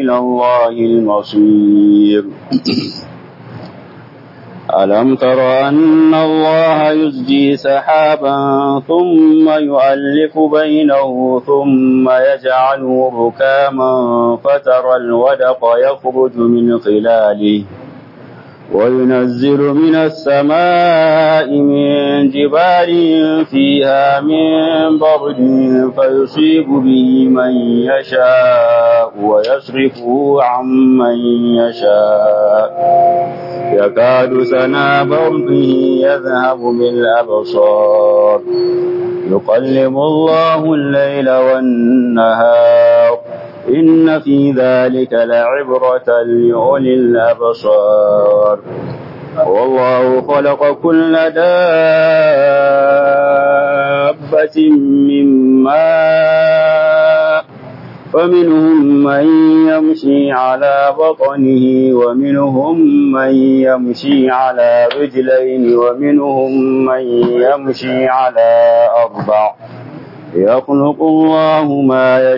وإلى الله المصير ألم تر أن الله يزجي سحابا ثم يؤلف بينه ثم يجعله ركاما فترى الودق يخرج من خلاله وينزل من السماء من جبال فيها من برد فيصيب به من يشاء ويصرفه عن من يشاء يكاد سنا برده يذهب بالأبصار يقلب الله الليل والنهار إن في ذلك لعبرة لأولي الأبصار والله خلق كل دابة من ماء فمنهم من يمشي على بطنه ومنهم من يمشي على رجلين ومنهم من يمشي على أربع يخلق الله ما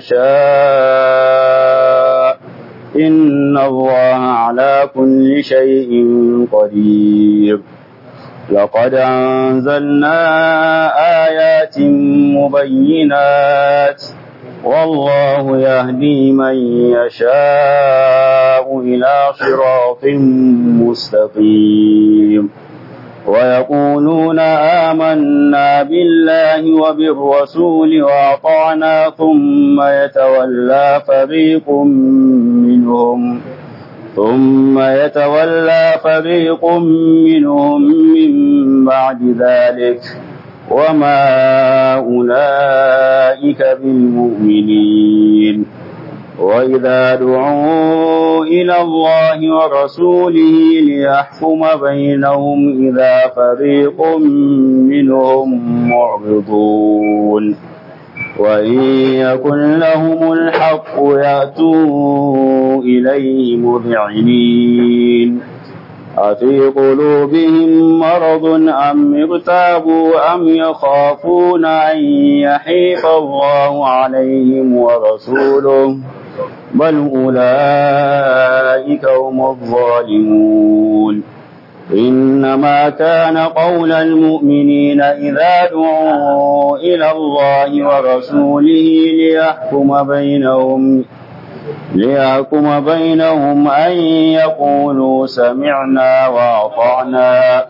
يشاء إن الله على كل شيء قدير لقد أنزلنا آيات مبينات والله يهدي من يشاء إلى صراط مستقيم ويقولون آمنا بالله وبالرسول وأطعنا ثم يتولى فريق منهم ثم يتولى فريق منهم من بعد ذلك وما أولئك بالمؤمنين وإذا دعوا إلى الله ورسوله ليحكم بينهم إذا فريق منهم معرضون وإن يكن لهم الحق يأتوا إليه مذعنين أفي قلوبهم مرض أم ارتابوا أم يخافون أن يحيف الله عليهم ورسوله بل أولئك هم الظالمون إنما كان قول المؤمنين إذا دعوا إلى الله ورسوله ليحكم بينهم ليحكم بينهم أن يقولوا سمعنا وأطعنا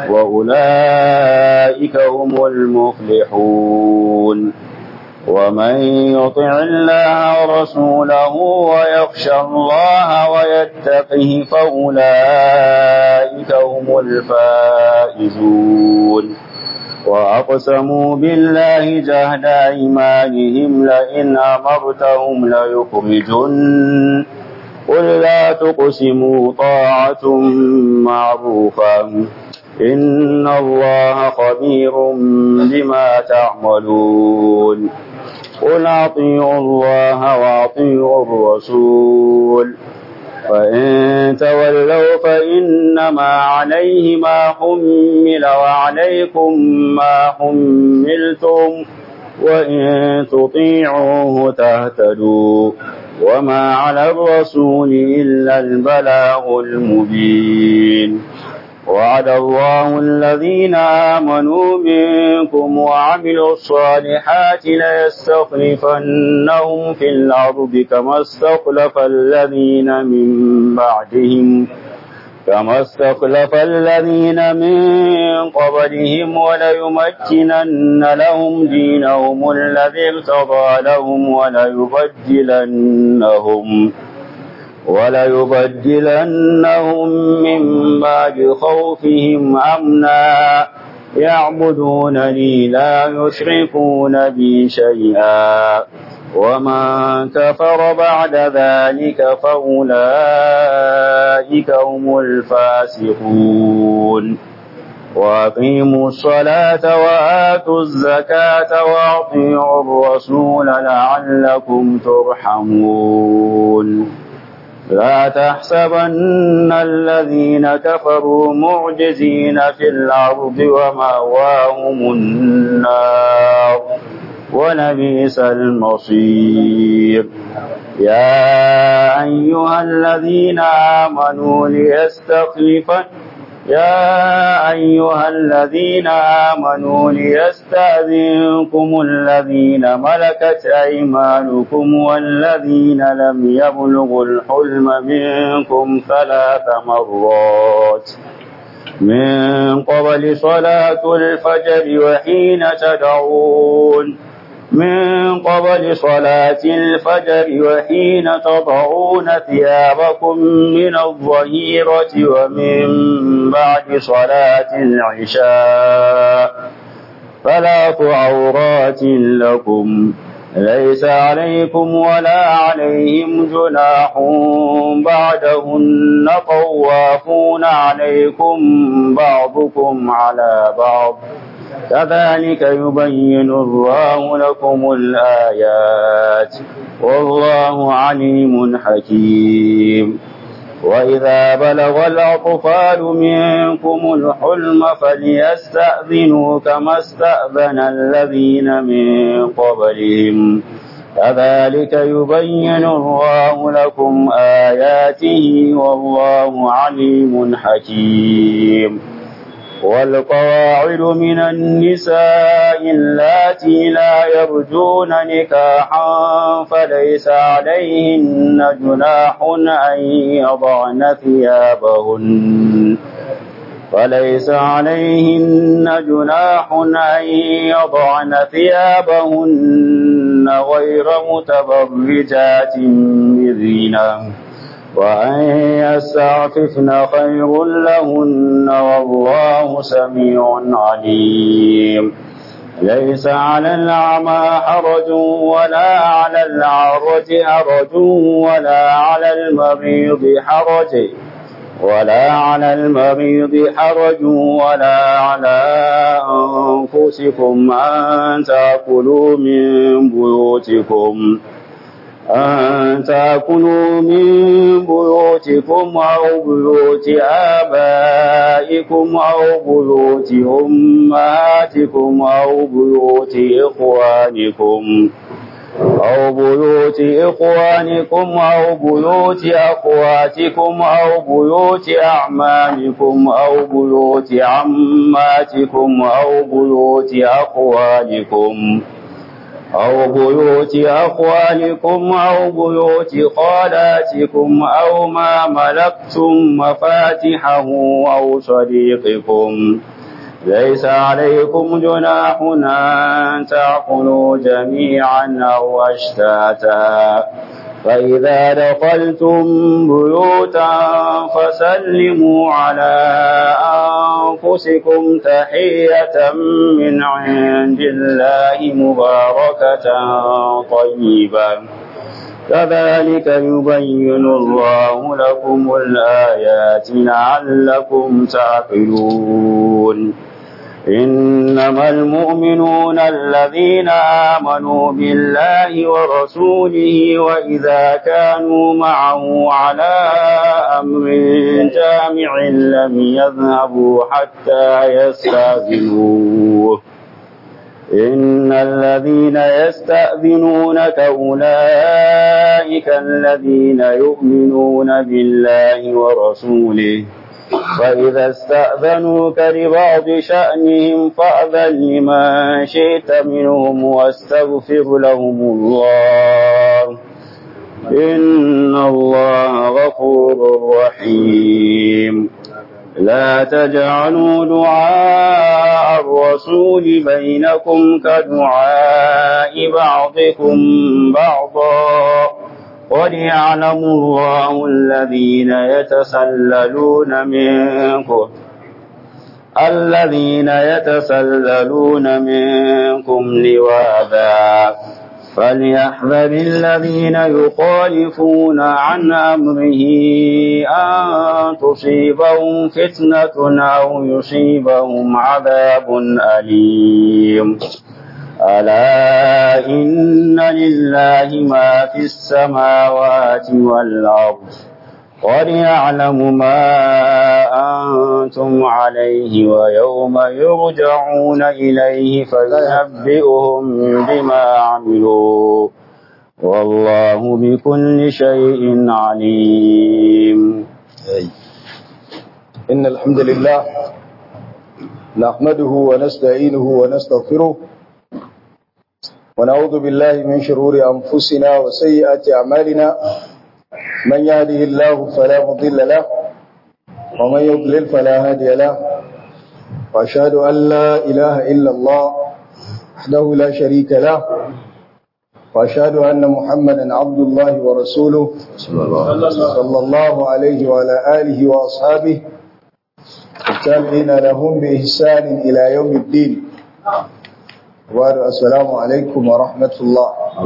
وأولئك هم المفلحون ومن يطع الله ورسوله ويخشى الله ويتقه فأولئك هم الفائزون وأقسموا بالله جهد أيمانهم لئن أمرتهم ليخرجن قل لا تقسموا طاعة معروفة إن الله خبير بما تعملون قل أطيعوا الله وأطيعوا الرسول فإن تولوا فإنما عليه ما حمل وعليكم ما حملتم وإن تطيعوه تهتدوا وما على الرسول إلا البلاغ المبين وعد الله الذين آمنوا منكم وعملوا الصالحات ليستخلفنهم في الأرض كما استخلف الذين من بعدهم كما استخلف الذين من قبلهم وليمكنن لهم دينهم الذي ارتضى لهم وليبدلنهم وليبدلنهم من بعد خوفهم أمنا يعبدونني لا يشركون بي شيئا ومن كفر بعد ذلك فأولئك هم الفاسقون وأقيموا الصلاة وآتوا الزكاة وأطيعوا الرسول لعلكم ترحمون لا تحسبن الذين كفروا معجزين في الأرض ومأواهم النار ولبئس المصير يا أيها أيها الذين آمنوا ليستخلفن يا أيها الذين آمنوا ليستأذنكم الذين ملكت أيمانكم والذين لم يبلغوا الحلم منكم ثلاث مرات من قبل صلاة الفجر وحين تدعون من قبل صلاة الفجر وحين تضعون ثيابكم من الظهيرة ومن بعد صلاة العشاء ثلاث عورات لكم ليس عليكم ولا عليهم جناح بعدهن طوافون عليكم بعضكم على بعض كذلك يبين الله لكم الآيات والله عليم حكيم وإذا بلغ الأطفال منكم الحلم فليستأذنوا كما استأذن الذين من قبلهم كذلك يبين الله لكم آياته والله عليم حكيم والقواعد من النساء اللاتي لا يرجون نكاحا فليس عليهن جناح أن يضعن ثيابهن فليس عليهن جناح أن يضعن ثيابهن غير متبرجات بزينة وأن يستعففن خير لهن والله سميع عليم ليس على الأعمى حرج ولا على العرج حرج ولا على المريض حرج ولا على المريض حرج ولا على أنفسكم أن تأكلوا من بيوتكم أن تأكلوا من بيوتكم أو بيوت آبائكم أو بيوت أمهاتكم أو بيوت إخوانكم أو بيوت إخوانكم أو بيوت أخواتكم أو بيوت أعمامكم أو بيوت عماتكم أو بيوت أخوالكم أو بيوت أخوالكم أو بيوت خالاتكم أو ما ملكتم مفاتحه أو صديقكم ليس عليكم جناح أن تأكلوا جميعا أو أشتاتا فإذا دخلتم بيوتا فسلموا على أنفسكم تحية من عند الله مباركة طيبة كذلك يبين الله لكم الآيات لعلكم تعقلون إنما المؤمنون الذين آمنوا بالله ورسوله وإذا كانوا معه على أمر جامع لم يذهبوا حتى يستأذنوه إن الذين يستأذنونك أولئك الذين يؤمنون بالله ورسوله فإذا استأذنوك لبعض شأنهم فأذن لمن شئت منهم واستغفر لهم الله إن الله غفور رحيم لا تجعلوا دعاء الرسول بينكم كدعاء بعضكم بعضا قد يعلم الله الذين يتسللون منكم الذين يتسللون منكم لواذا فليحذر الذين يخالفون عن أمره أن تصيبهم فتنة أو يصيبهم عذاب أليم ألا إن لله ما في السماوات والأرض قد يعلم ما أنتم عليه ويوم يرجعون إليه فينبئهم بما عملوا والله بكل شيء عليم إن الحمد لله نحمده ونستعينه ونستغفره ونعوذ بالله من شرور أنفسنا وسيئات أعمالنا من يهده الله فلا مضل له ومن يضلل فلا هادي له وأشهد أن لا إله إلا الله وحده لا شريك له وأشهد أن محمدا عبد الله ورسوله صلى الله عليه وعلى آله وأصحابه التابعين لهم بإحسان إلى يوم الدين وبعد السلام عليكم ورحمة الله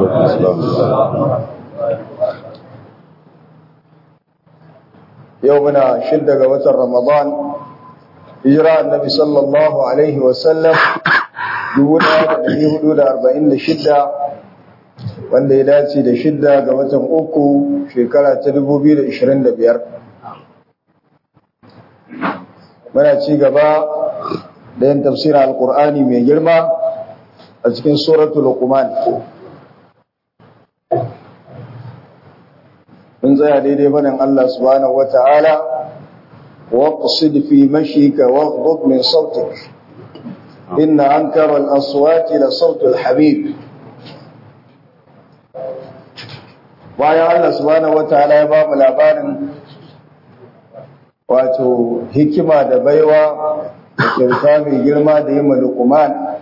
يومنا شدة وتر رمضان هجرة النبي صلى الله عليه وسلم يقولنا في حدود أربعين شدة wanda ya dace da shidda ga watan uku shekara ta 2025 muna ci gaba da yin tafsirin alkur'ani mai girma a cikin suratul luqman mun tsaya daidai faɗin Allah subhanahu wata'ala waqsid fi mashika waghdud min sautik inna ankara al-aswati la sautul habib bayan Allah subhanahu wataala ya ba mu labarin wato hikima da baiwa da kyauta mai girma da yin luqman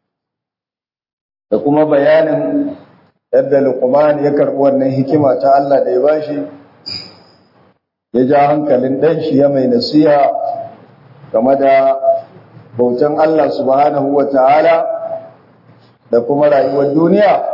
da kuma bayanin yadda luqman ya karɓi wannan hikima ta Allah da ya bashi ya ja hankalin dan shi ya mai nasiha game da bautan Allah subhanahu wataala da kuma rayuwar duniya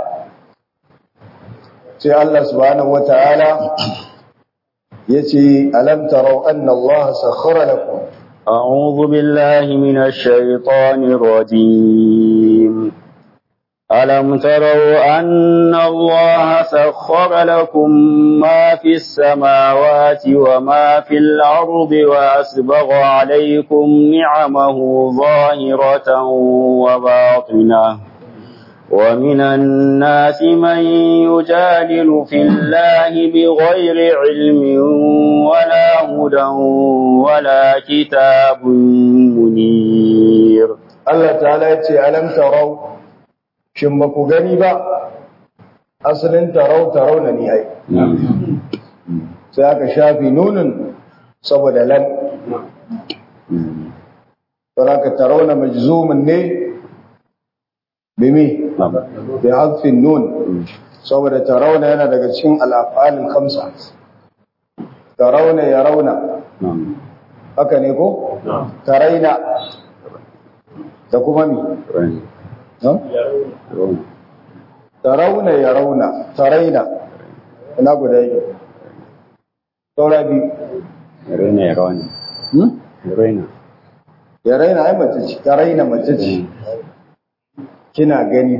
sai Allah subhanahu wata'ala yace alam tarau anna Allah sakhara lakum أعوذ بالله من الشيطان الرجيم ألم تروا أن الله سخر لكم ما في السماوات وما في الأرض وأسبغ عليكم نعمه ظاهرة وباطنة ومن الناس من يجادل في الله بغير علم ولا هدى ولا كتاب منير Allah ta'ala ya ce alam tarau shin ba ku gani ba asalin tarau tarau na ni ai sai aka shafi nunin saboda lam saboda tarau na majzumin ne bimi bi hadfin nun saboda tarawna yana daga cikin al-af'alil khamsa tarawna yarawna haka ne ko taraina da kuma mi tarawna yarawna taraina ina guda yi saura biyu Raina ya rauni. Raina. ya raina ai mace ce ta raina mace ce kina gani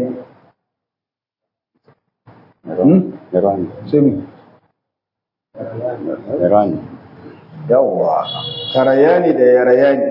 Ya rauni. sai mi Ya rauni. yawwa karayani da yarayani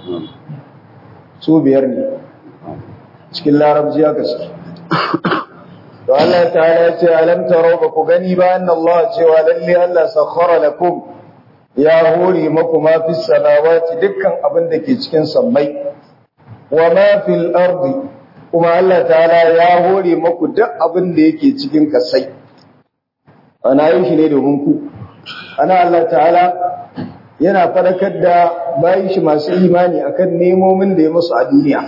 su biyar ne cikin larabci aka suke to Allah ta'ala ya ce alam taro ba ku gani ba anna Allah cewa lalle Allah sakhara lakum ya hore maku ma fi samawati dukkan abin da ke cikin sammai wa ma fil ardi kuma Allah ta'ala ya hore maku duk abin da yake cikin kasai ana yin shi ne domin ku ana Allah ta'ala yana fadakar da bayan shi masu imani akan nemomin da ya musu a duniya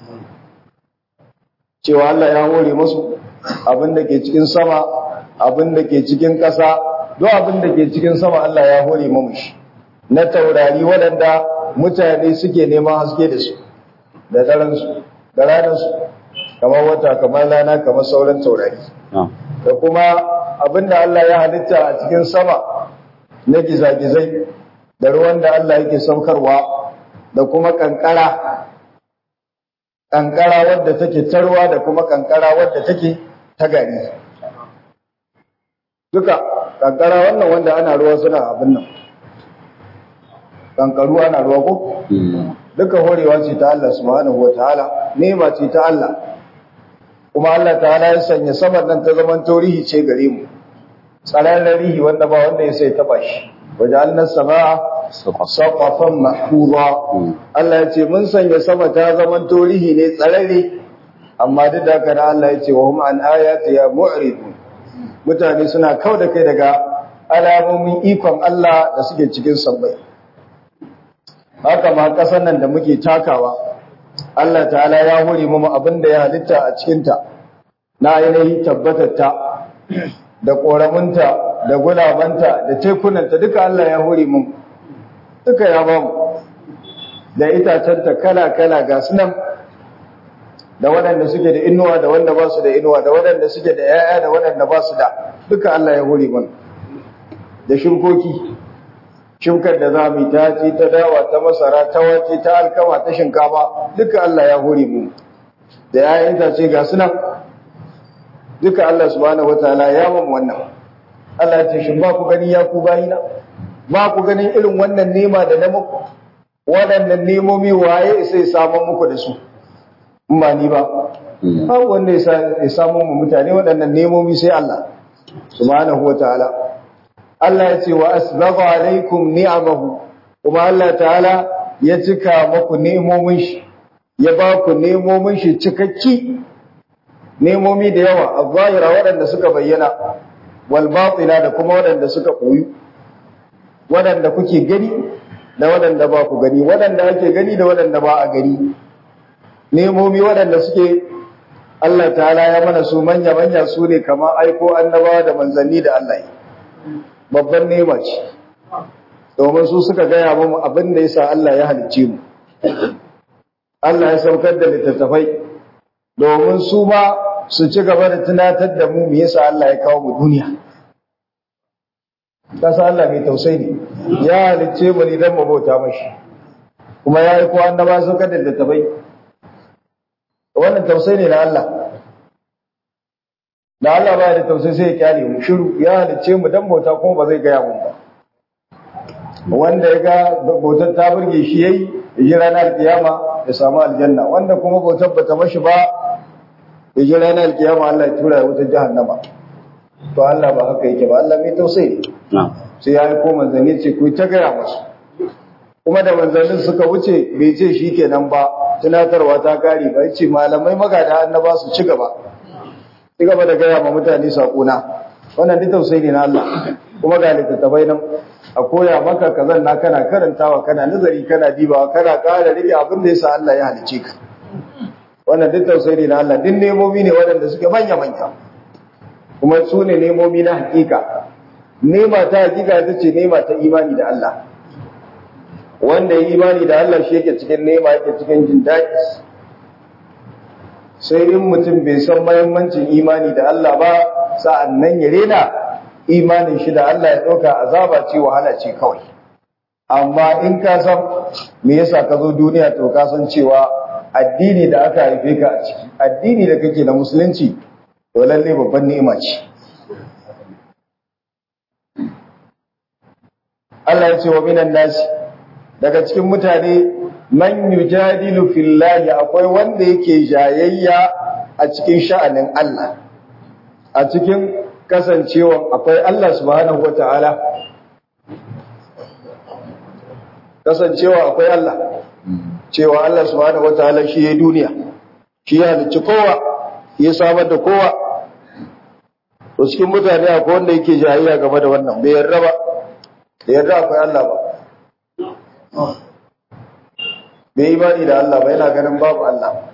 cewa Allah ya hore musu abin da ke cikin sama abin da ke cikin ƙasa duk abin da ke cikin sama Allah ya hore mu shi na taurari waɗanda mutane suke neman haske da su da daren su da ranar su kamar wata kamar rana kamar sauran taurari da kuma abin da Allah ya halitta a cikin sama na gizagizai da ruwan da Allah yake saukarwa da kuma kankara kankara wadda take tarwa da kuma kankara wadda take ta gari duka kankara wannan wanda ana ruwa suna abin nan kankaru ana ruwa ko duka horewa ce ta Allah subhanahu wataala nema ce ta Allah kuma Allah ta'ala ya sanya saman nan ta zaman torihi ce gare mu tsaron rihi wanda ba wanda ya sai taba shi wajalna samaa saqafan mahfuza Allah ya ce mun sanya sama ta zaman torihi ne tsarare amma duk da haka Allah ya ce wa hum an ayati ya mu'ridun mutane suna kau da kai daga alamomin ikon Allah da suke cikin sabbai haka ma kasan nan da muke takawa Allah ta'ala ya hore mu abin da ya halitta a cikinta na ainihin tabbatatta da ƙoramunta da gulabanta da tekunanta duka Allah ya hore mu duka ya ba mu da itacenta kala-kala ga sunan da waɗanda suke da inuwa da wanda ba su da inuwa da waɗanda suke da ‘ya'ya da waɗanda ba su da duka Allah ya hore mu da shirkoki shukar da za mu yi ta ce ta dawa ta masara ta wace ta alkama ta shinkafa duka Allah ya hore mu da yayin ta ce ga sunan duka Allah subhanahu wataala ya mun wannan Allah ya ce shin ba ku gani ya ku bayina ba ku ganin irin wannan nema da na muku waɗannan nemomi waye sai samun muku da su in ba ni ba ba wanda ya samu mu mutane waɗannan nemomi sai Allah subhanahu wataala Allah ya ce wa asbagha alaikum ni'amahu kuma Allah ta'ala ya cika maku nemomin shi ya ba ku nemomin shi cikakki nemomi da yawa az-zahira waɗanda suka bayyana wal batina da kuma waɗanda suka koyu waɗanda kuke gani da waɗanda ba ku gani waɗanda ake gani da waɗanda ba a gani nemomi waɗanda suke Allah ta'ala ya mana su manya manya su ne kamar aiko annabawa da manzanni da Allah yi babban nema ce domin su suka gaya mu abin da yasa Allah ya halicce mu Allah ya saukar da littattafai domin su ma su ci gaba da tunatar da mu me yasa Allah ya kawo mu duniya kasa Allah mai tausayi ne ya halicce mu ne don mu bauta mashi kuma ya yi ko annaba saukar da littattafai wannan tausayi ne na Allah da Allah baya da tausayi sai ya kyale mu shiru ya halicce mu dan bauta kuma ba zai gaya mun ba wanda ya ga bautar ta burge shi yayi ya ji ranar kiyama ya samu aljanna wanda kuma bautar bata mashi ba ya ji ranar kiyama Allah ya tura ya wutar jahannama to Allah ba haka yake ba Allah mai tausayi ne sai ya yi ko manzanni ce ku ta gaya musu kuma da manzannin suka wuce bai ce shi kenan ba tunatarwa ta kare ba ce malamai magada annaba su ci gaba ci gaba da gaya ma mutane saƙona wannan duk tausayi ne na Allah kuma ga littattafai nan a koya maka kazan na kana karantawa kana nazari kana dibawa kana ƙara rike abin da yasa Allah ya halice ka wannan duk tausayi ne na Allah duk nemomi ne waɗanda suke manya manya kuma su ne nemomi na hakika nema ta hakika ita ce nema ta imani da Allah wanda ya imani da Allah shi yake cikin nema yake cikin jin daɗi sai in mutum bai san mahimmancin imani da Allah ba sa'an nan ya rena imanin shi da Allah ya ɗauka azaba ce wahala ce kawai amma in ka san me yasa ka zo duniya to ka san cewa addini da aka haife ka a ciki addini da kake na musulunci to lalle babban ni'ima ce Allah ya ce wa minan nasi daga cikin mutane man yujadilu fillahi akwai wanda yake jayayya a cikin sha'anin Allah a cikin kasancewa akwai Allah subhanahu wata'ala kasancewa akwai Allah cewa Allah subhanahu wata'ala shi ya duniya shi ya halicci kowa ya samar da kowa to cikin mutane akwai wanda yake jayayya game da wannan bai yarda ba da yarda akwai Allah ba bai imani da Allah ba yana ganin babu Allah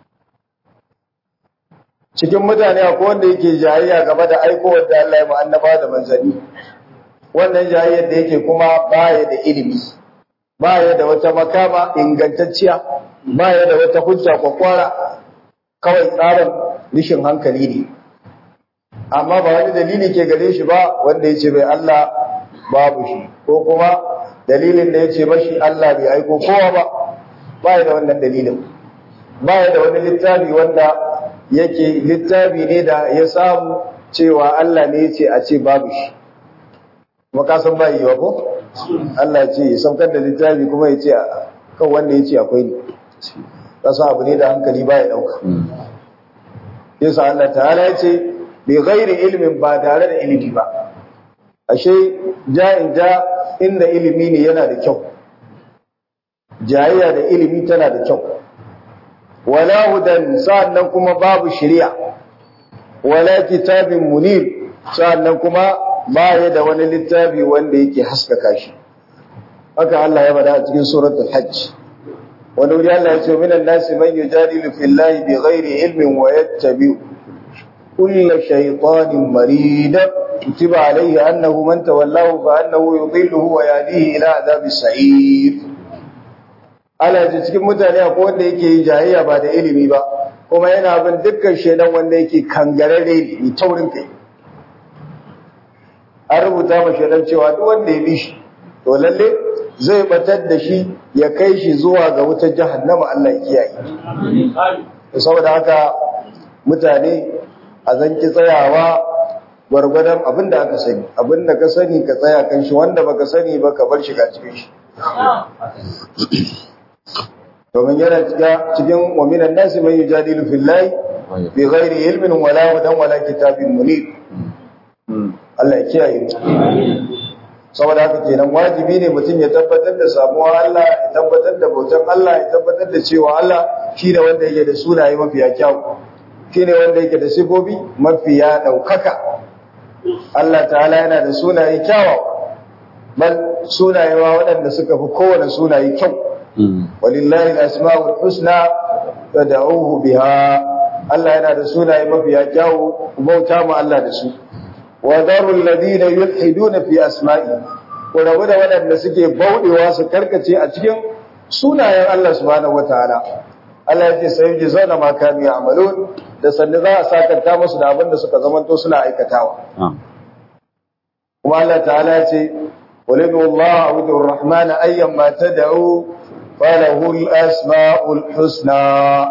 cikin mutane akwai wanda yake jayayya game da aikowar da Allah ya ma annaba da manzanni wannan jayayyar da yake kuma baya da ilimi baya da wata makama ingantacciya baya da wata hujja kwakwara kawai tsarin rishin hankali ne amma ba wani dalili ke gare shi ba wanda ya ce bai Allah babu shi ko kuma dalilin da ya ce mashi Allah bai aiko kowa ba baya da wannan dalilin baya da wani littafi wanda yake littafi ne da ya samu cewa Allah ne ya ce a ce babu shi kuma ka san ba yiwa ko Allah ya ce ya saukar da littafi kuma ya ce kan wanda ya ce akwai ne ka san abu ne da hankali baya dauka yasa Allah ta'ala ya ce bi ghairi ilmin ba tare da ilimi ba ashe ja'in ja inda ilimi ne yana da kyau jayayya da ilimi tana da kyau wala hudan sa'annan kuma babu shari'a wala kitabin munir sa'annan kuma baya da wani littafi wanda yake haskaka shi haka Allah ya bada a cikin suratul hajj wani wuri Allah ya ce minan nasi man yujadilu fillahi bighairi ilmin wa yattabi'u kulla shaytanin marid kutiba alayhi annahu man tawallahu fa annahu yudilluhu wa yahdihi ila adhabis sa'ir Allah ya cikin mutane akwai wanda yake yin jayayya ba da ilimi ba kuma yana bin dukkan shedan wanda yake kangarare ne taurin kai an rubuta ma shedan cewa duk wanda ya bi shi to lalle zai batar da shi ya kai shi zuwa ga wutar jahannama Allah ya kiyaye saboda haka mutane a zanki tsayawa gwargwadon abin da aka sani abin da ka sani ka tsaya kan shi wanda baka sani ba ka bar shi ga cikin shi domin yana cikin waminan nasi mai yujadilu fillahi bi ghairi ilmin wala wadan wala kitabin munir Allah ya kiyaye saboda haka kenan wajibi ne mutum ya tabbatar da samuwa Allah ya tabbatar da bautan Allah ya tabbatar da cewa Allah shi ne wanda yake da sunaye mafiya kyau shi ne wanda yake da sifofi mafiya ɗaukaka Allah ta'ala yana da sunaye kyawawa bal sunaye ma waɗanda suka fi kowane sunaye kyau walillahi al-asma'ul husna fad'uhu biha Allah yana da sunaye mafiya kyawu bauta mu Allah da su wa darul ladina yulhiduna fi asma'i ko rabu da waɗanda suke bauɗewa su karkace a cikin sunayen Allah subhanahu wataala Allah ya ce sai ji zauna ma kanu ya'malun da sanne za a sakanta musu da abin da suka zamanto suna aikatawa kuma Allah ta'ala ya ce ولد الله عبد الرحمن أيما تدعو فله الأسماء الحسنى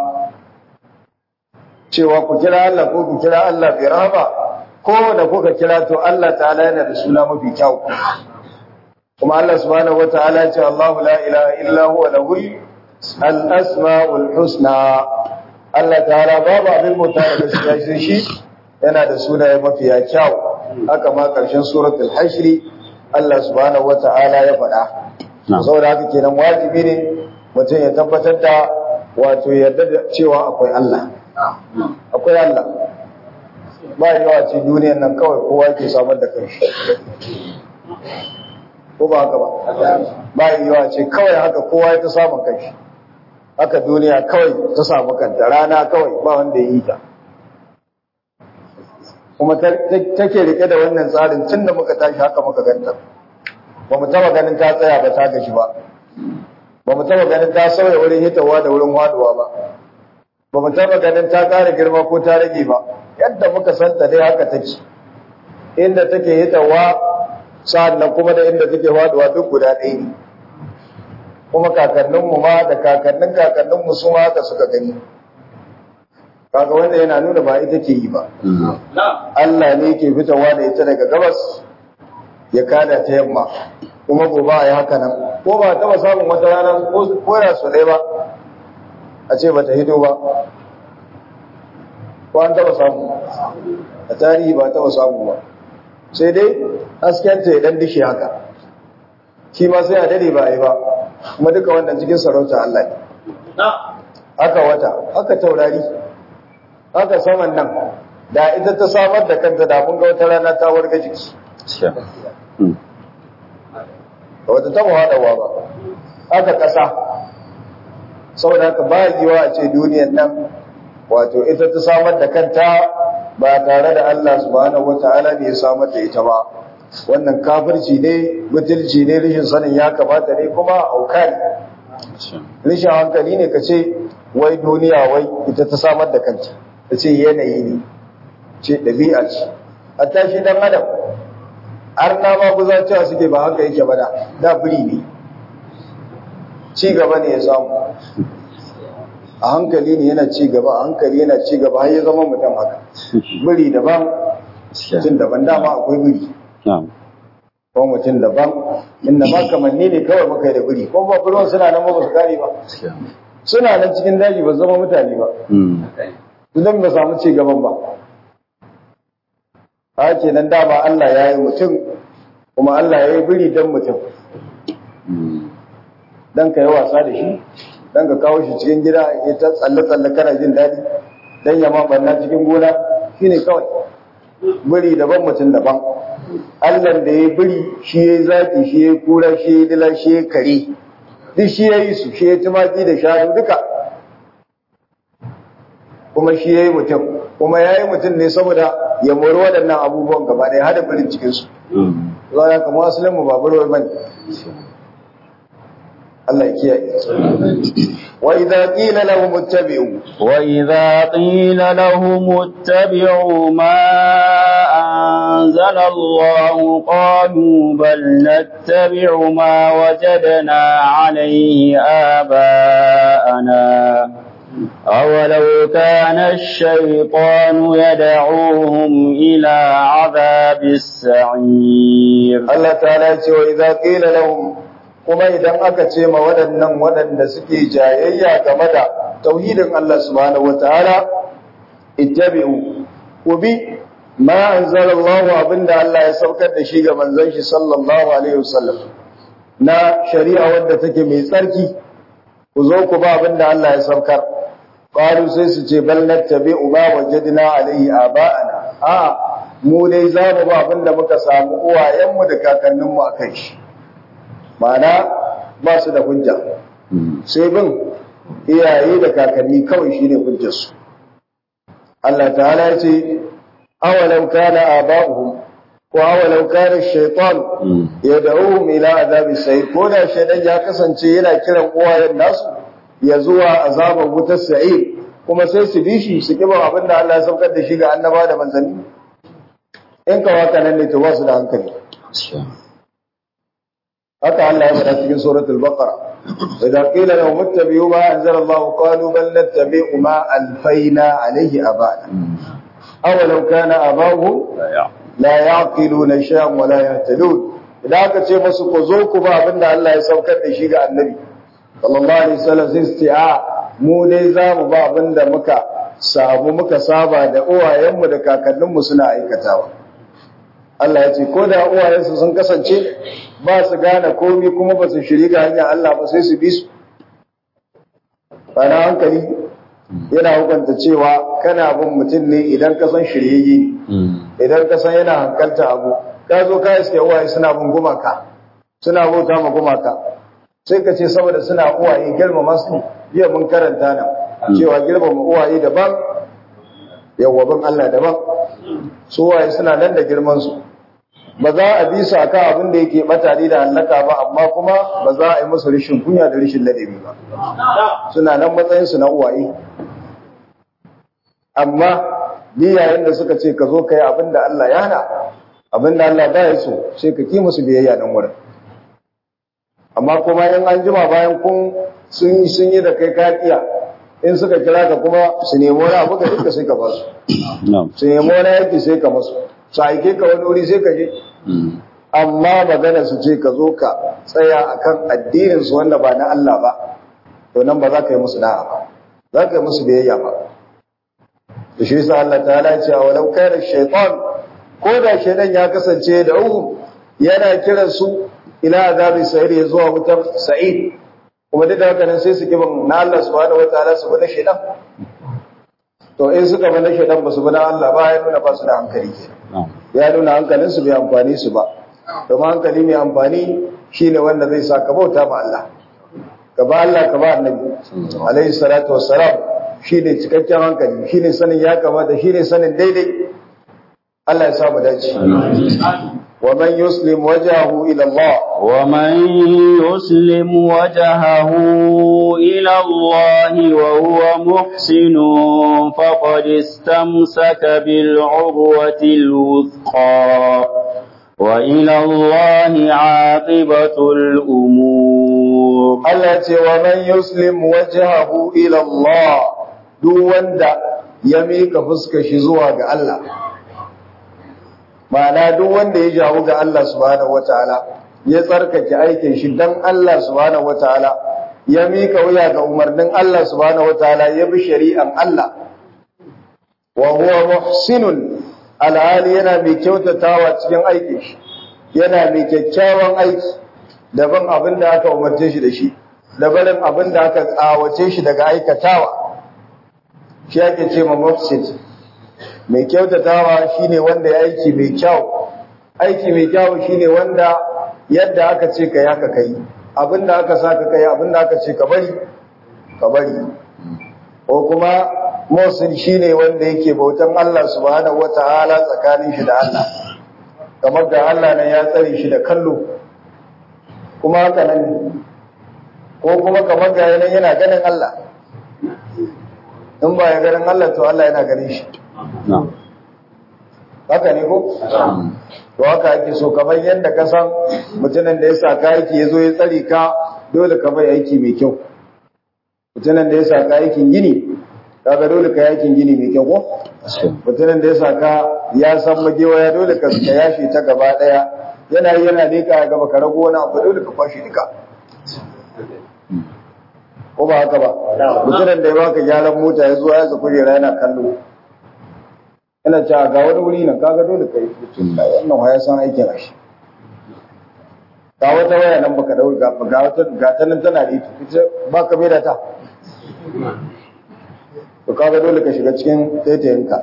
cewa ku kira Allah ko ku kira Allah bi rahama ko da kuka kira to Allah ta'ala yana da suna mafi kyau kuma Allah subhanahu wataala ya ce Allahu la ilaha illa huwa lahul al-asmaul husna Allah ta'ala babu abin bauta da gaskiya sai shi yana da sunaye mafi kyau haka ma karshen suratul hashr Allah subhanahu wata'ala ya faɗa saboda haka kenan wajibi ne mutum ya tabbatar da wato yarda da cewa akwai Allah akwai Allah ba yawa ce duniyar nan kawai kowa ke samar da kanshi ko ba haka ba ba yawa ce kawai haka kowa ya ta samun kanshi haka duniya kawai ta samu kanta rana kawai ba wanda ya yi ta kuma take rike da wannan tsarin tun da muka tashi haka muka ganta ba mu taba ganin ta tsaya ba ta gashi ba ba mu taba ganin ta sauya wurin hitawa da wurin waduwa ba ba mu taba ganin ta ƙara girma ko ta rage ba yadda muka santa dai haka take inda take hitawa sa'annan kuma da inda take waduwa duk guda ɗaya ne kuma kakanninmu ma da kakannin kakanninmu su ma haka suka gani kaga wanda yana nuna ba ita ke yi ba Allah ne ke fitowa da ita daga gabas ya kada ta yamma kuma gobe a yi haka nan ko ba taba samun wata rana ko da su ɗaya ba a ce ba ta hito ba ko an taba samu a tarihi ba taba samu ba sai dai haskenta ya dan dishe haka shi ma sai a dade ba a yi ba kuma duka wannan cikin sarauta Allah ne haka wata haka taurari haka saman nan da ita ta samar da kanta da mun ga wata rana ta warga jiki da wata taba haɗawa ba haka ƙasa saboda haka ba yiwa a ce duniyan nan wato ita ta samar da kanta ba tare da Allah subhanahu wata'ala ne ya samar da ita ba wannan kafirci ne butulci ne rishin sanin ya kamata ne kuma auka ne rishin hankali ne ka ce wai duniya wai ita ta samar da kanta ta ce yanayi ne ce ɗabi'a ce a tashi dan adam har na ma kuza cewa suke ba haka yake ba da da biri ne ci gaba ne ya samu a hankali ne yana ci gaba a hankali yana ci gaba har ya zama mutum haka biri daban mutum daban dama akwai biri ko mutum daban inda ma kamanni ne kawai muka yi da biri ko ba ruwan suna nan ba su gane ba suna nan cikin daji ba zama mutane ba idan ba samu ci gaban ba a kenan dama Allah ya yi mutum kuma Allah ya yi biri don mutum dan ka yi wasa da shi dan ka kawo shi cikin gida ya ta tsalle-tsalle kana jin daɗi dan ya ma banna cikin gona shine kawai biri daban mutum daban Allah da ya biri shi ya zaki shi ya kura shi ya dila shi ya kare duk shi ya yi su shi ya tumaki da shanu duka kuma shi ya yi mutum kuma ya yi mutum ne saboda ya mori waɗannan abubuwan gaba ɗaya hada birin cikinsu za ya kama asalin mu ba burwai bane Allah ya kiyaye wa idza qila lahum ittabi'u wa idza qila lahum ittabi'u ma anzala Allah qalu bal nattabi'u ma wajadna 'alayhi aba'ana أولو كان الشيطان يدعوهم إلى عذاب السعير الله تعالى وإذا قيل لهم kuma idan aka ce ma waɗannan waɗanda suke jayayya game da tauhidin Allah subhanahu wataala ittabi'u ku bi ma anzalallahu abinda Allah ya saukar da shi ga manzon shi sallallahu alaihi wasallam na shari'a wadda take mai tsarki ku zo ku ba abinda Allah ya saukar qalu sai su ce bal nattabi'u ma wajadna alaihi aba'ana a mu dai za mu ba abinda muka samu uwayenmu da kakanninmu akan shi ma'ana ba su da hujja sai bin iyaye da kakanni kawai shine hujjarsu Allah ta'ala ya ce awalau kana aba'uhum ko awalau kana shaytan yad'uhum ila azabi sai ko da shaytan ya kasance yana kiran uwayen nasu ya zuwa azabar wutar sa'ir kuma sai su bi shi su kiba abin da Allah ya saukar da shi ga annaba da manzanni in ka waka nan ne to ba su da hankali haka Allah ya faɗa cikin suratul baqara idza qila lahum ittabi'u ma anzala Allah qalu bal nattabi'u ma alfayna alayhi abana aw law kana abahu la yaqiluna shay'an wa la yahtadun idan aka ce musu ku zo ku ba abinda Allah ya saukar da shi ga annabi sallallahu alaihi wasallam sai su ce a mu dai za mu ba abinda muka samu muka saba da uwayenmu da kakanninmu suna aikatawa Allah ya ce ko da uwayensu sun kasance ba su gane komi kuma ba su shiri ga hanyar Allah ba sai su bi su bana hankali yana hukunta cewa kana bin mutum ne idan ka san shiryayye ne idan ka san yana hankalta abu ka zo ka iske uwaye suna bin gumaka suna bauta ma gumaka sai ka ce saboda suna uwaye girmama su jiya mun karanta nan cewa girmama uwaye daban yawwabin Allah daban su uwaye suna nan da girman su ba za a bi su akan abin da yake batare da hallaka ba amma kuma ba za a yi musu rishin kunya da rishin ladabi ba suna nan matsayin su na uwaye amma ni yayin da suka ce ka zo ka yi abin da Allah ya hana abin da Allah ba ya so sai ka ki musu biyayya nan wurin amma kuma in an jima bayan kun sun sun yi da kai kakiya in suka kira ka kuma su nemi wani abu ka duka sai ka ba su su nemi wani yaki sai ka masu su aike ka wani wuri sai ka je amma magana su ce ka zo ka tsaya akan addinin su wanda ba na Allah ba to nan ba za ka yi musu da'a ba za ka yi musu biyayya ba da shi yasa Allah ta'ala ya ce walau kana shaytan ko da shaytan ya kasance da uhu yana kiran su ila azabi sa'ir ya zuwa wutar sa'id kuma duk da haka nan sai su kiban na Allah subhanahu wataala su bada shaytan to in suka bada shaytan ba su bada Allah ba ya nuna ba su da hankali kenan ya nuna hankalin su bai amfani su ba domin hankali mai amfani shine wanda zai sa ka bauta ma Allah ka ba Allah ka ba annabi alaihi salatu wassalam shine cikakken hankali shine sanin ya kamata shine sanin daidai Allah ya samu dace ومن يسلم وجهه إلى الله ومن يسلم وجهه إلى الله وهو محسن فقد استمسك بالعروة الوثقى وإلى الله عاقبة الأمور التي ومن يسلم وجهه إلى الله دون دا يميك فسك شزوها الله ma'ana duk wanda ya jawo ga Allah subhanahu wataala ya tsarkake aikin shi dan Allah subhanahu wataala ya mika wuya ga umarnin Allah subhanahu wataala ya bi shari'an Allah wa huwa muhsinun alhali yana mai kyautatawa cikin aikin shi yana mai kyakkyawan aiki daban abin da aka umarce shi da shi da barin abin da aka tsawace shi daga aikatawa shi ake ce ma mufsid mai kyautatawa shine wanda ya aiki mai kyau aiki mai kyau shine wanda yadda aka ce ka yaka kai abin da aka sa ka kai abin da aka ce ka bari ka bari ko kuma musul shine wanda yake bautan Allah subhanahu wataala tsakanin shi da Allah kamar da Allah ne ya tsare shi da kallo kuma haka nan ko kuma kamar ga yana yana ganin Allah in ba ya ganin Allah to Allah yana ganin shi haka ne ko to haka ake so kamar yadda ka san mutumin da ya sa ka aiki ya zo ya tsare ka dole ka bai aiki mai kyau mutumin da ya sa ka aikin gini kaga dole ka aikin gini mai kyau ko mutumin da ya sa ka ya san magewaya dole ka yashi ta gaba daya yana yi yana leka gaba ka rago wani abu dole ka kwashi duka ko ba haka ba mutumin da ya baka gyaran mota ya zuwa ya za kujera yana kallo yana cewa ga wani wuri nan kaga dole ka yi wannan waya san aikin rashi ga wata waya nan baka dau ga wata ga ta nan tana da ita baka mai da ta to kaga dole ka shiga cikin taitayinka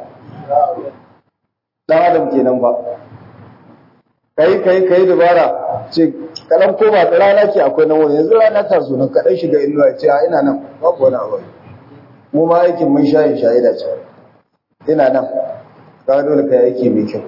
dan adam kenan ba kai kai kai dubara ce kalan ko ba rana ke akwai nan wani yanzu rana ta zo nan kadan shiga inuwa ce a ina nan babu wani abu mu ma aikin mun shayin shahida ce ina nan kaga dole kai aiki mai kyau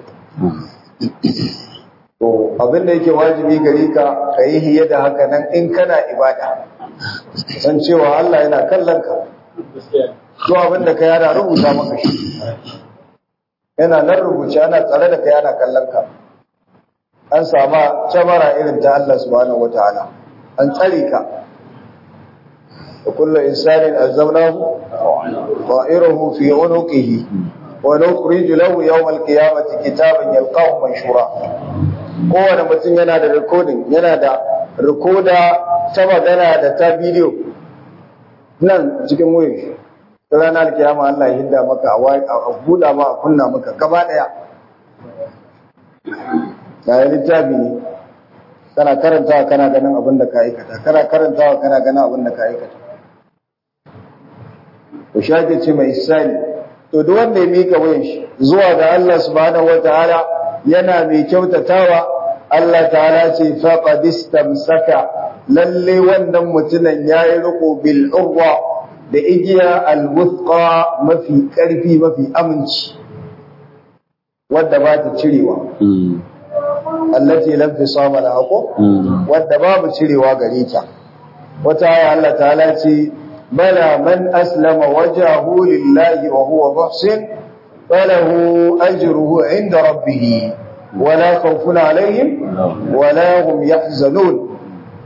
to abin da yake wajibi gare ka kai hiye da haka nan in kana ibada san cewa Allah yana kallon ka to abin da kai yana rubuta maka shi yana nan rubuce ana tsare da kai ana kallon ka an sama camara irin ta Allah subhanahu wataala an tsare ka da kullu insanin alzamnahu ta'iruhu fi unuqihi wa nukhriju lahu yawm alqiyamati kitaban yalqahu manshura kowane mutum yana da recording yana da recorder ta magana da ta bidiyo nan cikin wayar shi ranar kiyama Allah ya hinda maka a buɗa ma a kunna maka gaba ɗaya ga yi littafi ne kana karantawa kana ganin abin da ka aikata kana karantawa kana ganin abin da ka aikata to shake ce mai isani to duk wanda ya mika wayan shi zuwa ga Allah subhanahu wataala yana mai kyautatawa Allah ta'ala ce faqad istamsaka lalle wannan mutumin yayi riko bil urwa da igiya al-wuthqa mafi karfi mafi aminci wadda ba ta cirewa allati lam tisama laha ko wadda babu cirewa gare ta wata aya Allah ta'ala ce bala man aslama wajhahu lillahi wa huwa muhsin falahu ajruhu inda rabbih wala khawfun alaihim wala hum yahzanun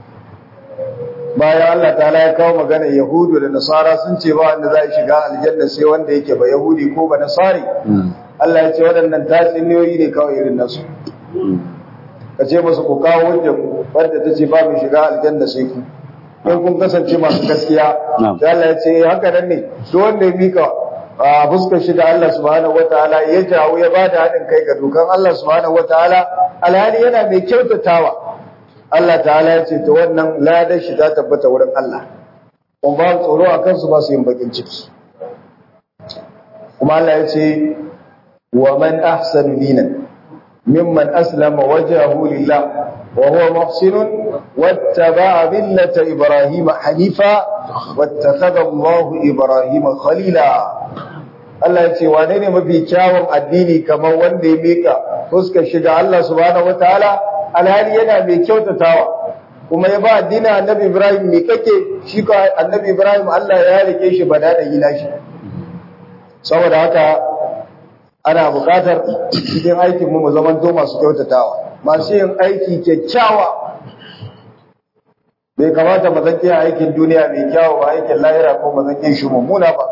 bayan Allah ta'ala ya kawo magana Yahudu da Nasara sun ce ba wanda za a shiga aljanna sai wanda yake ba Yahudi ko ba Nasari Allah ya ce waɗannan tatsuniyoyi ne kawai irin nasu ka ce musu ku kawo hujja ku wadda ta ce ba mu shiga aljanna sai ku in kun kasance masu gaskiya sai Allah ya ce haka nan ne duk wanda ya mika a fuskar shi da Allah subhanahu wataala ya jawo ya bada haɗin kai ga dokan Allah subhanahu wataala alhali yana mai kyautatawa Allah ta'ala ya ce ta wannan ladar shi ta tabbata wurin Allah kuma ba tsoro a kansu ba su yin bakin ciki kuma Allah ya ce wa man ahsanu dinan mimman aslama wajhahu lillah wa huwa muhsinun wattaba'a millata ibrahima hanifa wattakhadha Allahu ibrahima khalila Allah ya ce wane ne mafi kyawun addini kamar wanda ya mika fuskar shiga Allah subhanahu wataala alhali yana mai kyautatawa kuma ya ba addinin annabi Ibrahim mai kake shi ko annabi Ibrahim Allah ya rike shi bada da gina shi saboda haka ana buƙatar cikin aikin mu mu zaman to masu kyautatawa masu yin aiki kyakkyawa bai kamata mu zanke aikin duniya mai kyawu ba aikin lahira ko mu zanke shi mummuna ba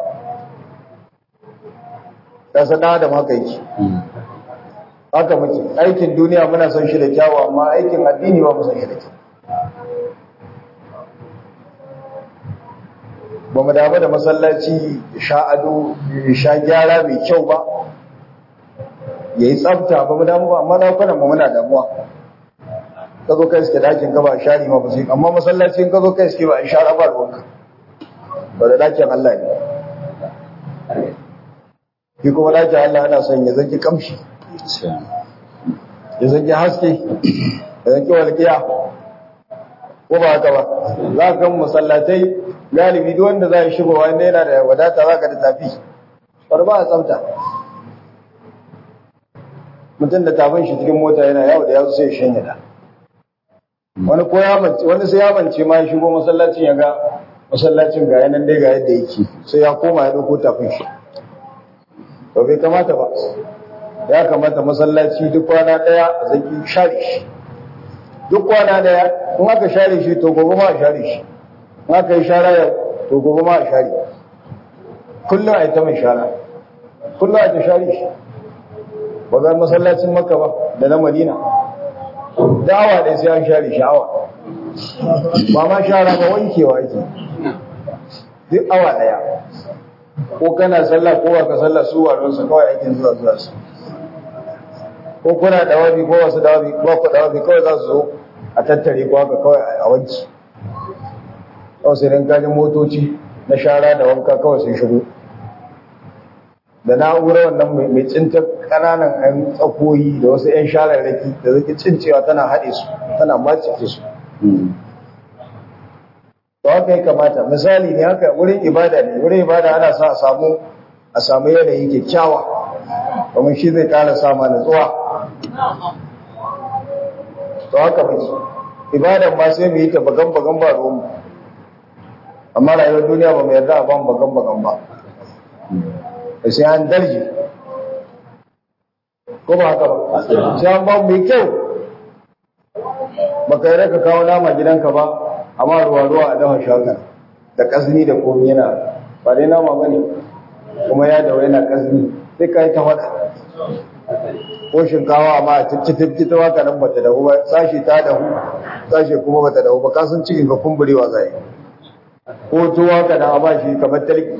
da sana da haka yake haka muke aikin duniya muna son shi da kyawu amma aikin addini ba mu son shi da kyawu ba mu damu da masallaci ya sha ado ya sha gyara mai kyau ba ya yi tsafta ba mu damu ba amma dakunan ba muna damuwa ka zo kai suke dakin ka ba a share ma ba sai amma masallacin ka zo kai suke ba a share ba ruwanka ba da dakin Allah ne shi kuma dakin Allah ana son ya zanki kamshi ya zanki haske ya zanki walƙiya ko ba haka ba za ka kan masallatai galibi duk wanda za a shigo wanda yana da wadata za ka da tafi bar ba a tsafta mutum da tafin shi cikin mota yana yawo da yawo sai ya shanya da wani ko ya mance wani sai ya mance ma ya shigo masallacin ya ga masallacin ga yanan dai ga yadda yake sai ya koma ya dauko tafin shi to bai kamata ba ya kamata masallaci duk kwana daya a zaki share shi duk kwana daya in aka share shi to gobe ma a share shi in aka yi shara yau to gobe ma a share kullum a yi ta mai shara kullum a ta share shi ba ga masallacin makka ba da na madina da awa ɗaya sai an share shi awa ba ma shara ba wankewa ake duk awa ɗaya ko kana sallah ko ba ka sallah su wadansa kawai aikin zuwa zuwa su ko kuna dawabi ko wasu dawabi ko ku dawabi kawai za su zo a tattare ko haka kawai a wanki kawai sai dan kajin motoci na shara da wanka kawai sun shigo da na'urar wannan mai cinta kananan ɗan tsakoyi da wasu 'yan shararraki da zai cincewa tana haɗe su tana macike su to haka ya kamata misali ne haka wurin ibada ne wurin ibada ana sa a samu a samu yanayi kyakkyawa domin shi zai ƙara sama natsuwa to haka muke ibadan ma sai mu yi ta bagan bagan ba ruwan amma rayuwar duniya ba mu yarda a ban bagan bagan ba da sai an darje ko ba haka ba sai an ba mai kyau baka yi raka kawo nama gidanka ba amma ruwa ruwa a dafa shagar da kasni da komi yana ba dai nama ba ne kuma ya dawo yana kasni sai ka yi ta faɗa ko shinkawa amma a tifci ta waka nan bata dahu ba sashi ta dahu sashi kuma bata dahu ba kasan cikin ka kumburewa zai ko tuwa ka da ba shi kamar talki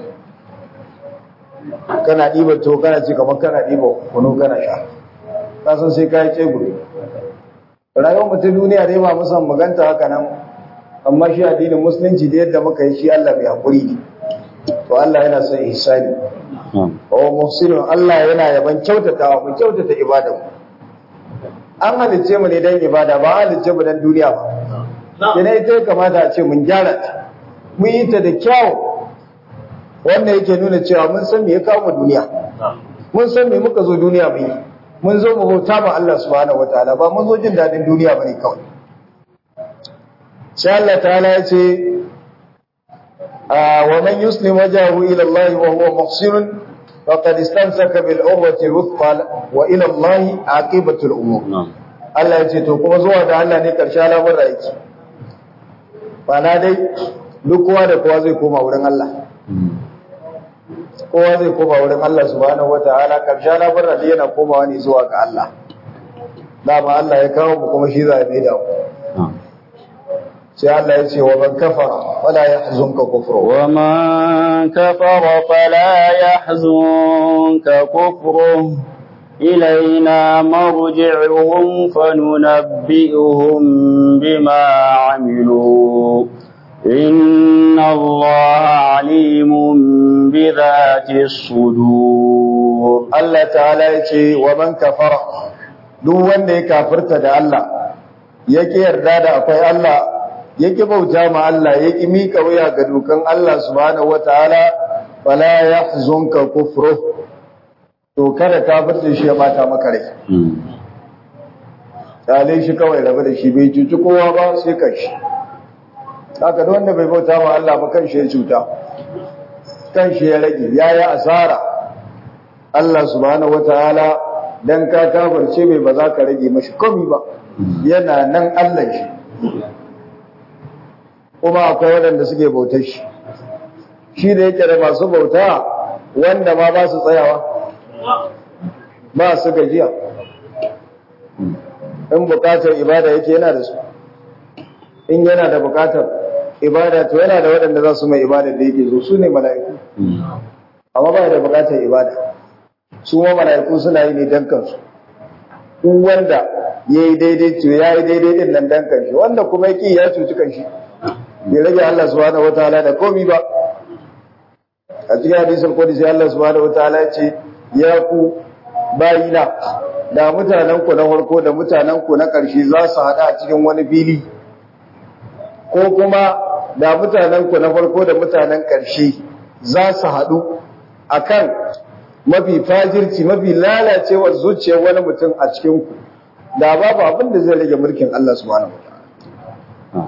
kana ɗiba to kana ci kamar kana ɗiba kunu kana sha kasan sai ka yi tseguri rayuwar mutum duniya dai ba musan maganta haka nan amma shi addinin musulunci da yadda muka yi shi Allah mai haƙuri ne to Allah yana son ihsani wa muhsinun Allah yana yaban kyautatawa mu kyautata ibada mu an halicce mu ne dan ibada ba halicce mu dan duniya ba kina ita ya kamata a ce mun gyara ta mun yi ta da kyau wannan yake nuna cewa mun san me ya kawo mu duniya mun san me muka zo duniya mu yi mun zo mu bauta ma Allah subhanahu wataala ba mun zo jin dadin duniya bane kawai sai Allah ta'ala ya ce wa man yuslim wajhahu ila Allah wa huwa muhsin faqad istamsaka bil urwati al-wuthqa wa ila Allah aqibatu al-umur Allah ya ce to kuma zuwa da Allah ne karshe al'amuran yake bana dai duk kowa da kowa zai koma wurin Allah kowa zai koma wurin Allah subhanahu wataala karshe al'amuran da yana komawa ne zuwa ga Allah dama Allah ya kawo mu kuma shi za ya da mu sai Allah ya ce wa man kafara fala yahzunka kufru wa man kafara fala yahzunka kufru ilaina marji'uhum fanunabbi'uhum bima 'amilu inna Allaha 'alimun bi dhati sudur Allah ta'ala ya ce wa man kafara duk wanda ya kafirta da Allah yake yarda da akwai Allah yake bauta ma Allah yake mika wuya ga dukan Allah subhanahu wataala fala yahzunka kufru to kada kafirce shi ya bata maka rai dalai shi kawai rabu da shi bai cuci kowa ba sai kanshi haka duk wanda bai bauta ma Allah ba kanshi ya cuta kanshi ya rage yayi asara Allah subhanahu wataala dan ka kafirce bai ba za ka rage mashi komai ba yana nan Allah shi kuma akwai waɗanda suke bautar shi shi da yake da masu bauta wanda ma ba su tsayawa ba su gajiya in bukatar ibada yake yana da su in yana da bukatar ibada to yana da waɗanda za su mai ibada da yake zo su ne mala'iku amma ba da bukatar ibada su ma mala'iku suna yi ne dan kansu duk wanda ya yi daidai to ya yi daidai din nan dan kanshi wanda kuma yaki ya cuci kanshi bai rage Allah subhanahu wataala da komi ba a cikin hadisul qudsi Allah subhanahu wataala ya ce ya ku bayina da mutanen ku na farko da mutanen ku na ƙarshe za su haɗa a cikin wani fili ko kuma da mutanen ku na farko da mutanen ƙarshe za su haɗu akan mafi fajirci mafi lalacewar zuciyar wani mutum a cikin ku da babu abin da zai rage mulkin Allah subhanahu wataala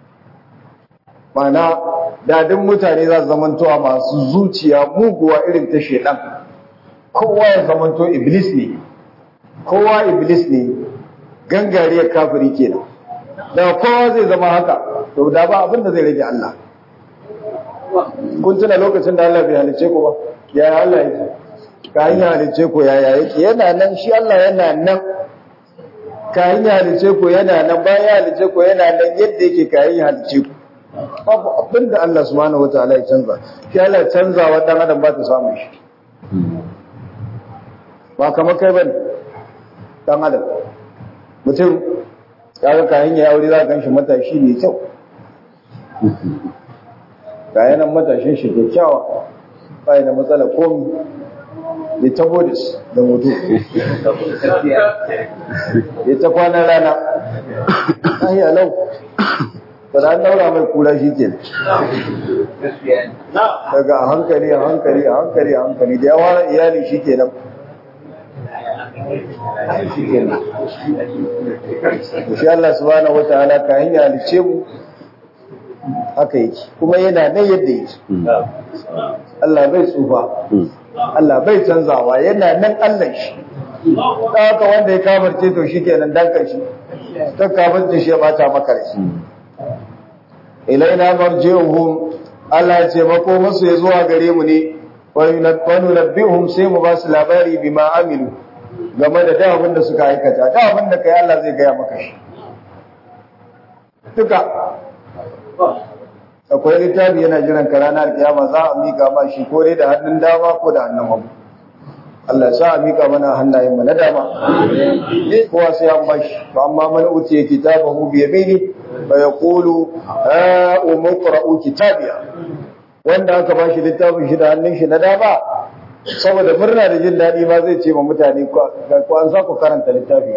mana dadin mutane za su zamantowa masu zuciya muguwa irin ta shedan kowa ya zamanto iblis ne kowa iblis ne gangariyar kafiri kenan da kowa zai zama haka to da ba abin da zai rage Allah kun tuna lokacin da Allah bai halice ku ba yaya Allah yake kayan ya halice ku yaya yake yana nan shi Allah yana nan kayan ya halice ku yana nan bayan ya halice ku yana nan yadda yake kayan ya halice ku babu abin da Allah subhanahu wataala ya canza shi Allah canzawa dan adam ba ta samu shi ba kamar kai bane dan adam mutum ya ga kayan ya aure za ka ganshi matashi ne kyau kayan nan matashin shi kyakkyawa bai da matsala komi ya ta bodis da mutu ya ta kwanan rana ahi alau ba an daura mai kura shi ke daga a hankali a hankali a hankali a hankali da yawa iyali shi ke nan shi Allah subhanahu wa ta'ala ka hanya halice mu haka yake kuma yana nan yadda yake Allah bai tsufa Allah bai canzawa yana nan Allah shi da haka wanda ya kafarce to shi kenan dankan shi ta kafarce shi ya bata maka rai ilaina marji'uhum Allah ya ce mako musu ya zuwa gare mu ne wa nunabbihum sai mu ba su labari bima amilu game da da abin da suka aikata da abin da kai Allah zai gaya maka shi duka akwai littafi yana jiran ka ranar kiyama za a mika ma shi ko dai da hannun dama ko da hannun hagu Allah sa a mika mana hannayen mu na dama kowa sai an bashi fa amma man utiya kitabahu bi yamini fa yaqulu ha umqra'u kitabiya wanda aka bashi littafin shi da hannun shi na dama saboda murna da jin daɗi ma zai ce ma mutane ko an sa ku karanta littafi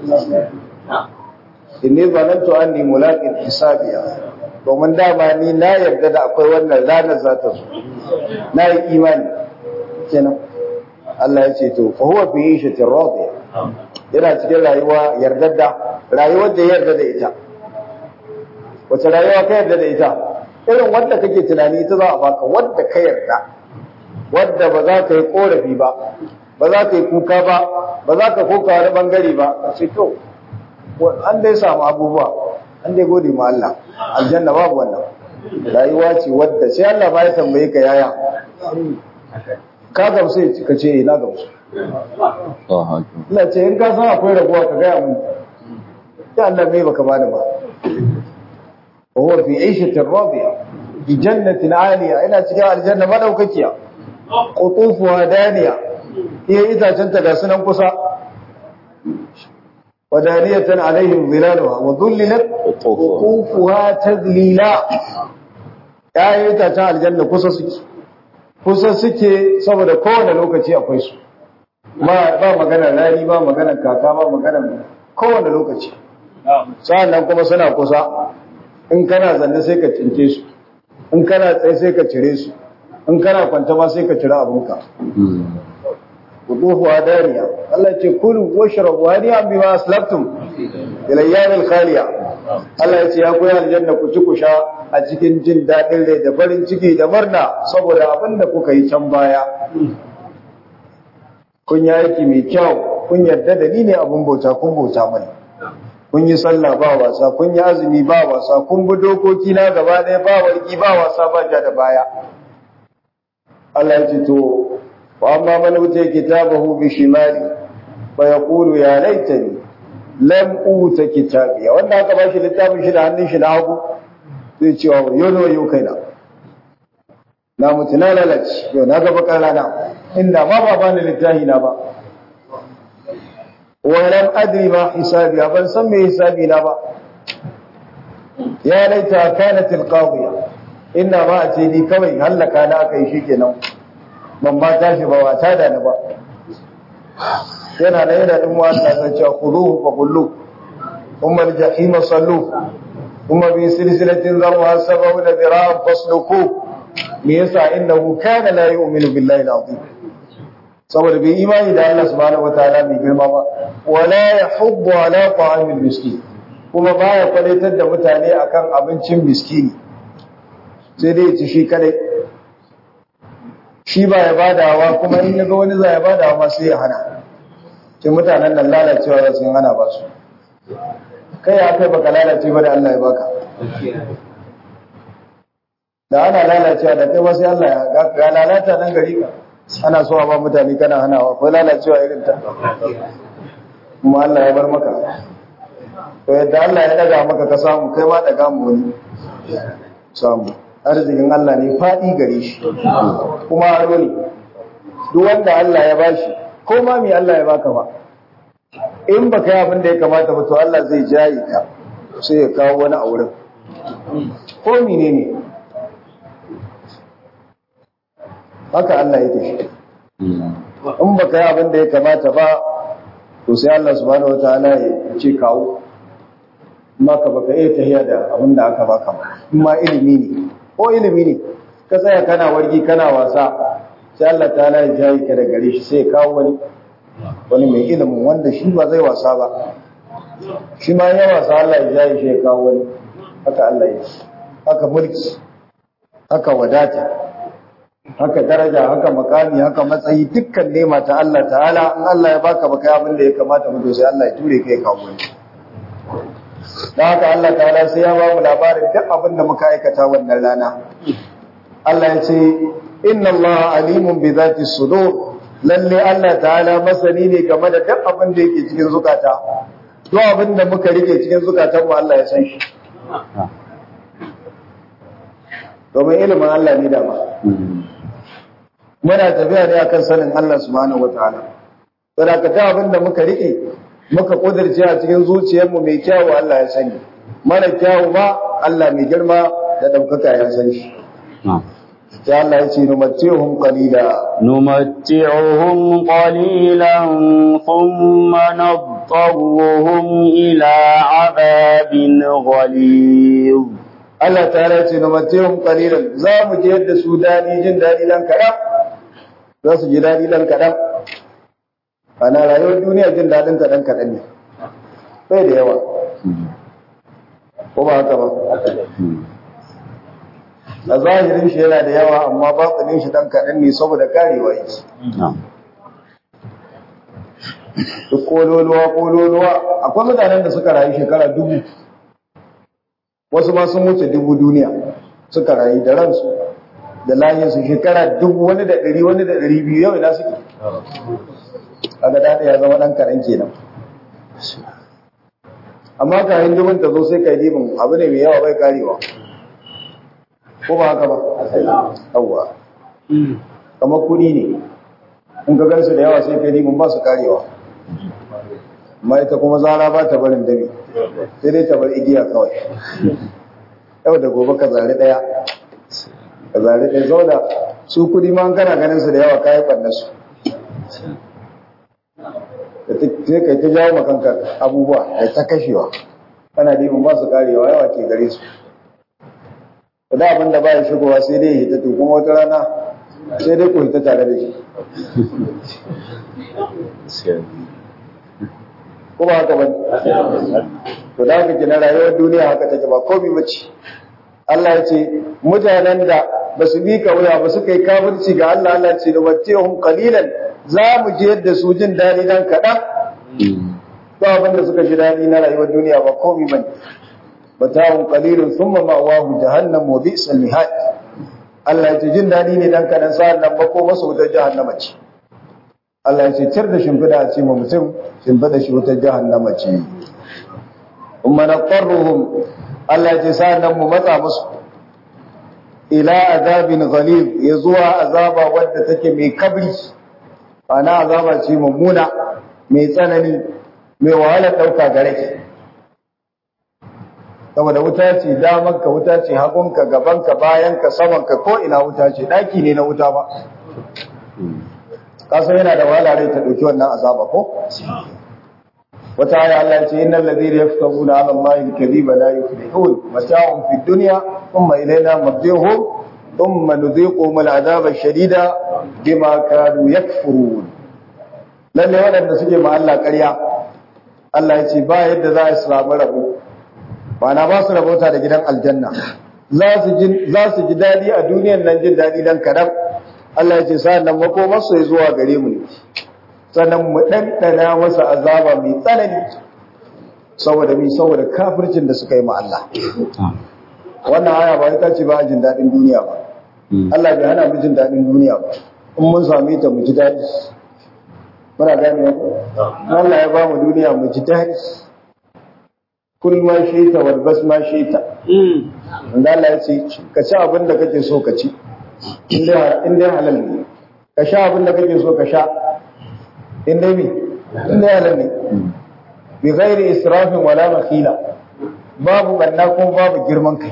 inni zanantu anni mulaqin hisabiya domin dama ni na yarda da akwai wannan ranar za ta zo na yi imani kenan Allah ya ce to fa huwa fi ishatin radiya yana cikin rayuwa yardadda rayuwar da yarda da ita wace rayuwa ka yarda da ita irin wanda kake tunani ita za a baka wanda ka yarda wadda ba za ka yi korafi ba ba za ka yi kuka ba ba za ka koka wani bangare ba a ce to an dai samu abubuwa an dai gode ma Allah aljanna babu wannan rayuwa ce wadda sai Allah ba ya tambaye ka yaya ka gamsu ka ce ina gamsu ina ce in ka san akwai rabuwa ka gaya mun ya Allah mai baka bani ba wa huwa fi 'ishatin radiya bi jannatin 'aliya ina cikin aljanna madaukakiya qutufuha daniya iya itacen ta ga sunan kusa wadaniyatan alaihim zilaluha wa dhullilat qutufuha tadlila ya itacen aljanna kusa suke kusa suke saboda kowane lokaci akwai su ba magana rani ba magana kaka ba magana kowane lokaci sa'annan kuma suna kusa in kana zanne sai ka cinke su in kana tsaye sai ka cire su in kana kwanta ma sai ka cire abinka wuduhu dariya Allah ce kulu washrabu hadiyan bima aslaftum ila ayyamil khaliya Allah ya ce ya koyi aljanna ku ci ku sha a cikin jin daɗin rai da farin ciki da murna saboda abin da kuka yi can baya kun yi aiki mai kyau kun yarda da ni ne abin bauta kun bauta mani kun yi sallah ba wasa kun yi azumi ba wasa kun bi dokoki na gaba ɗaya ba warki ba wasa ba ja da baya Allah ya ce to wa amma man uta kitabahu bi shimali fa yaqulu ya laitani lam uta kitabiya wanda aka ba shi littafin shi da hannun shi na hagu zai cewa wayo na wayo kaina na mutu na lalace yau na gaba rana inda ma ba bani littafi na ba walam adri ma hisabi ban san me hisabi na ba ya laita kanat alqadiya inna ma a ce ni kawai hallaka na aka yi shikenan ban ba tashi ba wata da ni ba yana da yana din wa Allah san cewa khuduhu fa qullu umma al-jahim sallu umma bi silsilatin dharha sab'una dira'an fasluku me yasa innahu kana la yu'minu billahi al-azim saboda bai imani da Allah subhanahu wataala mai girma ba wala yahuddu ala ta'amil miskin kuma baya kwalitar da mutane akan abincin miskini sai dai ci shi kadai shi ba ya badawa kuma in yaga wani za ya badawa ma sai ya hana ce mutanen nan lalacewa da sun hana ba su kai ya kai baka lalace ba da Allah ya baka da ana lalacewa da kai wasu Allah ya ga lalata nan gari ka ana so a ba mutane kana hanawa ko lalacewa irin ta kuma Allah ya bar maka to yadda Allah ya daga maka ka samu kai ma daga mu wani samu arzikin Allah ne faɗi gare shi kuma aro ne duk wanda Allah ya bashi ko ma me Allah ya baka ba in baka yi abin da ya kamata ba to Allah zai jaye ka sai ya kawo wani a wurin ko menene ne haka Allah yake shi in baka yi abin da ya kamata ba to sai Allah subhanahu wataala ya ce kawo amma ka baka iya tahiya da abin da aka baka ba in ma ilimi ne ko ilimi ne ka tsaya kana wargi kana wasa sai Allah ta'ala ya jayi ka da gare shi sai ya kawo wani wani mai ilimin wanda shi ba zai wasa ba shi ma ya wasa Allah ya jayi shi ya kawo wani haka Allah ya haka mulki haka wadata haka daraja haka makami haka matsayi dukkan nema ta Allah ta'ala in Allah ya baka baka abin da ya kamata mu to sai Allah ya ture kai kawo wani dan haka Allah ta'ala sai ya ba mu labarin duk abin da muka aikata wannan rana Allah ya ce inna Allah alimun bi zati sudur lalle Allah ta'ala masani ne game da duk abin da yake cikin zukata duk abin da muka rike cikin zukatan mu Allah ya san shi domin ilimin Allah ne dama muna tafiya ne akan sanin Allah subhanahu wataala saboda ka ta abin da muka rike muka kudirce a cikin zuciyarmu mai kyawu Allah ya sani mara kyawu ma Allah mai girma da daukaka ya san shi sai Allah ya ce numattihum qalila نمتعهم قليلا ثم نضطرهم إلى عذاب غليظ Allah ta ya ce numattihum qalilan za mu je yadda su dadi jin dadi dan kaɗan za su ji dadi dan kaɗan ana rayuwar duniya jin dadin ta dan kaɗan ne bai da yawa ko ba haka ba a zahirin shi yana da yawa amma batsanin shi dan kaɗan ne saboda karewa yake duk kololuwa kololuwa akwai mutanen da suka rayu shekara dubu wasu ma sun wuce dubu duniya suka rayu da ransu da layinsu shekara dubu wani da ɗari wani da ɗari biyu yau ina suke kaga daɗa ya zama ɗan kaɗan kenan amma kayan dubin ta zo sai ka yi abu ne mai yawa bai karewa ko ba haka ba yawwa kamar kuɗi ne in ka gansu da yawa sai ka yi ba su karewa amma ita kuma zara ba ta barin dami sai dai ta bar igiya kawai yau da gobe ka zari ɗaya ka zari ɗaya zo da su kuɗi ma kana ganin su da yawa kayan ɓanna su sai kai ta jawo makanka abubuwa da ta kashewa kana dimin ba su karewa yawa ke gare su da abin da ba ya shigowa sai dai hita to kuma wata rana sai dai ku hita tare da shi ko ba haka ba to da haka kina rayuwar duniya haka take ba komai bace Allah ya ce mutanen da ba su bi ka wuya ba su kai kafirci ga Allah Allah ce da wattihum qalilan za mu je yadda su jin dadi dan kadan ba abin da suka ji dadi na rayuwar duniya ba komai bane mata'un qalilun thumma ma'wahu jahannam wa bi'sal mihad Allah ya ce jin dadi ne dan kadan sa'an nan ba ko masa wutar jahannama ce Allah ya ce tir da shimfida a ce ma mutum shimfida shi wutar jahannama ce umma naqarruhum Allah ya ce sa'annan mu matsa musu ila azabin ghalib ya zuwa azaba wadda take mai kabri ana azaba ce mummuna mai tsanani mai wahala dauka gare ki saboda wuta ce damanka wuta ce hagunka gabanka bayanka samanka ko ina wuta ce daki ne na wuta ba kasan yana da wahala rai ta dauki wannan azaba ko wata aya Allah ce innal ladina yaftabuna ala allahi alkadhiba la yuflihun mata'un fid dunya thumma ilayna marji'uhum thumma nudhiquhum al'adaba ash-shadida bima kanu yakfurun lalle wadanda suke ma Allah ƙarya Allah ya ce ba yadda za su samu rabo ba na ba su rabota da gidan aljanna za su ji za su ji dadi a duniyar nan jin dadi dan kadan Allah ya ce sa'an nan makomar su zuwa gare mu ne sannan mu ɗanɗana masa azaba mai tsanani saboda mi saboda kafircin da suka yi ma Allah wannan aya ba ita ce ba jin daɗin duniya ba Allah bai hana mu jin daɗin duniya ba in mun same ta mu ji daɗi muna gane Allah ya ba mu duniya mu ji daɗi kul ma shaita wal bas ma shaita inda Allah ya ce ka ci abin da kake so ka ci in dai halal ne ka sha abin da kake so ka sha in dai mi in dai halal ne bi ghairi israfin wala makhila babu banna ko babu girman kai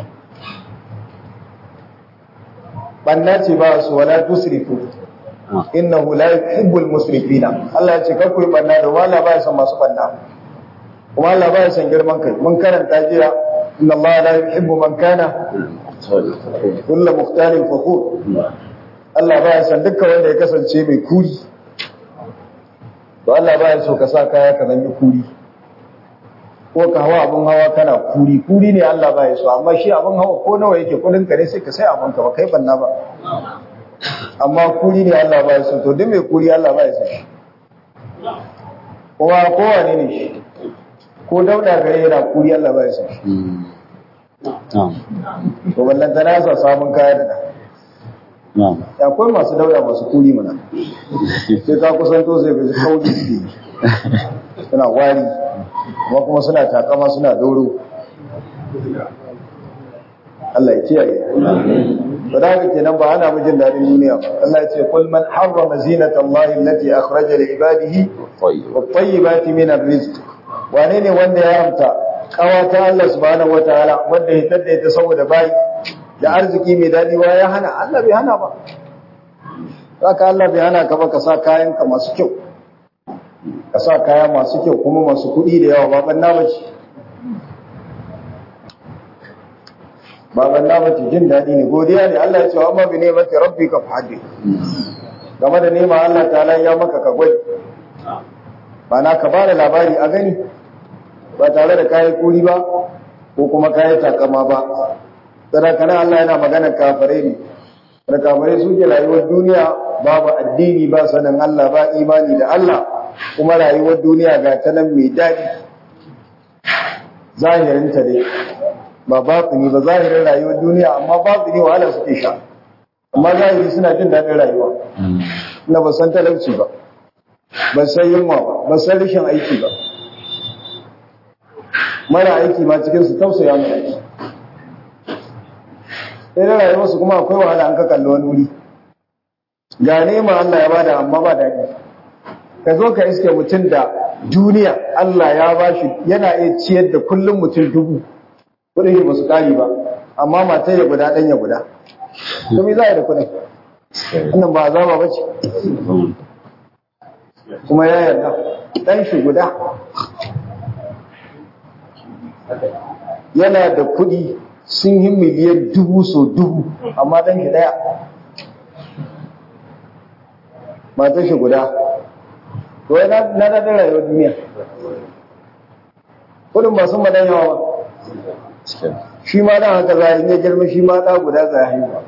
banna ce ba su wala tusrifu innahu la yuhibbul musrifina Allah ya ce kar ku yi banna da wala ba ya san masu banna kuma Allah ba ya san girman kai mun karanta jiya inna Allah la yuhibbu man kana kullu mukhtalin fakhur Allah ba ya san dukkan wanda ya kasance mai kuri to Allah ba ya so ka sa kaya ka zanyi kuri ko ka hawa abin hawa kana kuri kuri ne Allah ba ya so amma shi abin hawa ko nawa yake kudin ka ne sai ka sai abin ka ba kai banna ba amma kuri ne Allah ba ya so to duk mai kuri Allah ba ya so shi kuma kowa ne ne shi ko dauda gare yana kuri Allah ba ya so shi to wallan ta nasa samun kaya da nan akwai masu dauda masu kuri mana sai ka kusanto sai ga kauri suna wari kuma kuma suna takama suna doro Allah ya kiyaye ba da haka kenan ba ana mijin daɗin duniya ba Allah ya ce kul man harrama zinata Allah allati akhraja li ibadihi wat tayyibati min ar-rizq wane ne wanda ya haramta kawata Allah subhanahu wataala wanda ya tadda ta saboda bayi da arziki mai daɗi wa ya hana Allah bai hana ba haka Allah bai hana ka ba ka sa kayan ka masu kyau ka sa kaya masu kyau kuma masu kuɗi da yawa baban na bace baban na bace jin daɗi ne godiya ne Allah ya ce wa amma bi ne mata rabbi ka fadi game da nema Allah ta'ala ya maka ka gwai ba na ka bada labari a gani ba tare da kayan kuri ba ko kuma kayan takama ba sadakana Allah yana magana kafirai ne da kafirai suke rayuwar duniya babu addini ba sanin Allah ba imani da Allah kuma rayuwar duniya ga ta nan mai daɗi zahirinta dai ba batini ba zahirin rayuwar duniya amma batini wahala suke sha amma zahiri suna jin daɗin rayuwa na ba san talauci ba ba san yunwa ba ba san rashin aiki ba mara aiki ma cikin su tausaya mai aiki sai na rayuwarsu kuma akwai wahala an ka kalli wani wuri ga nema Allah ya bada amma ba daɗi ka zo ka iske mutum da duniya Allah ya ba shi yana iya ciyar da kullum mutum dubu kudin shi ba su kari ba amma mata ya guda ɗan ya guda domin za a yi da kudin wannan ba azaba ba ce kuma ya yarda ɗan shi guda yana da kudi sun yi miliyan dubu so dubu amma ɗan shi ɗaya matan shi guda to na na daɗin rayuwar duniya kudin ba sun madan yawa ba shi ma dan haka za a yi girma shi ma ɗa guda za a haihuwa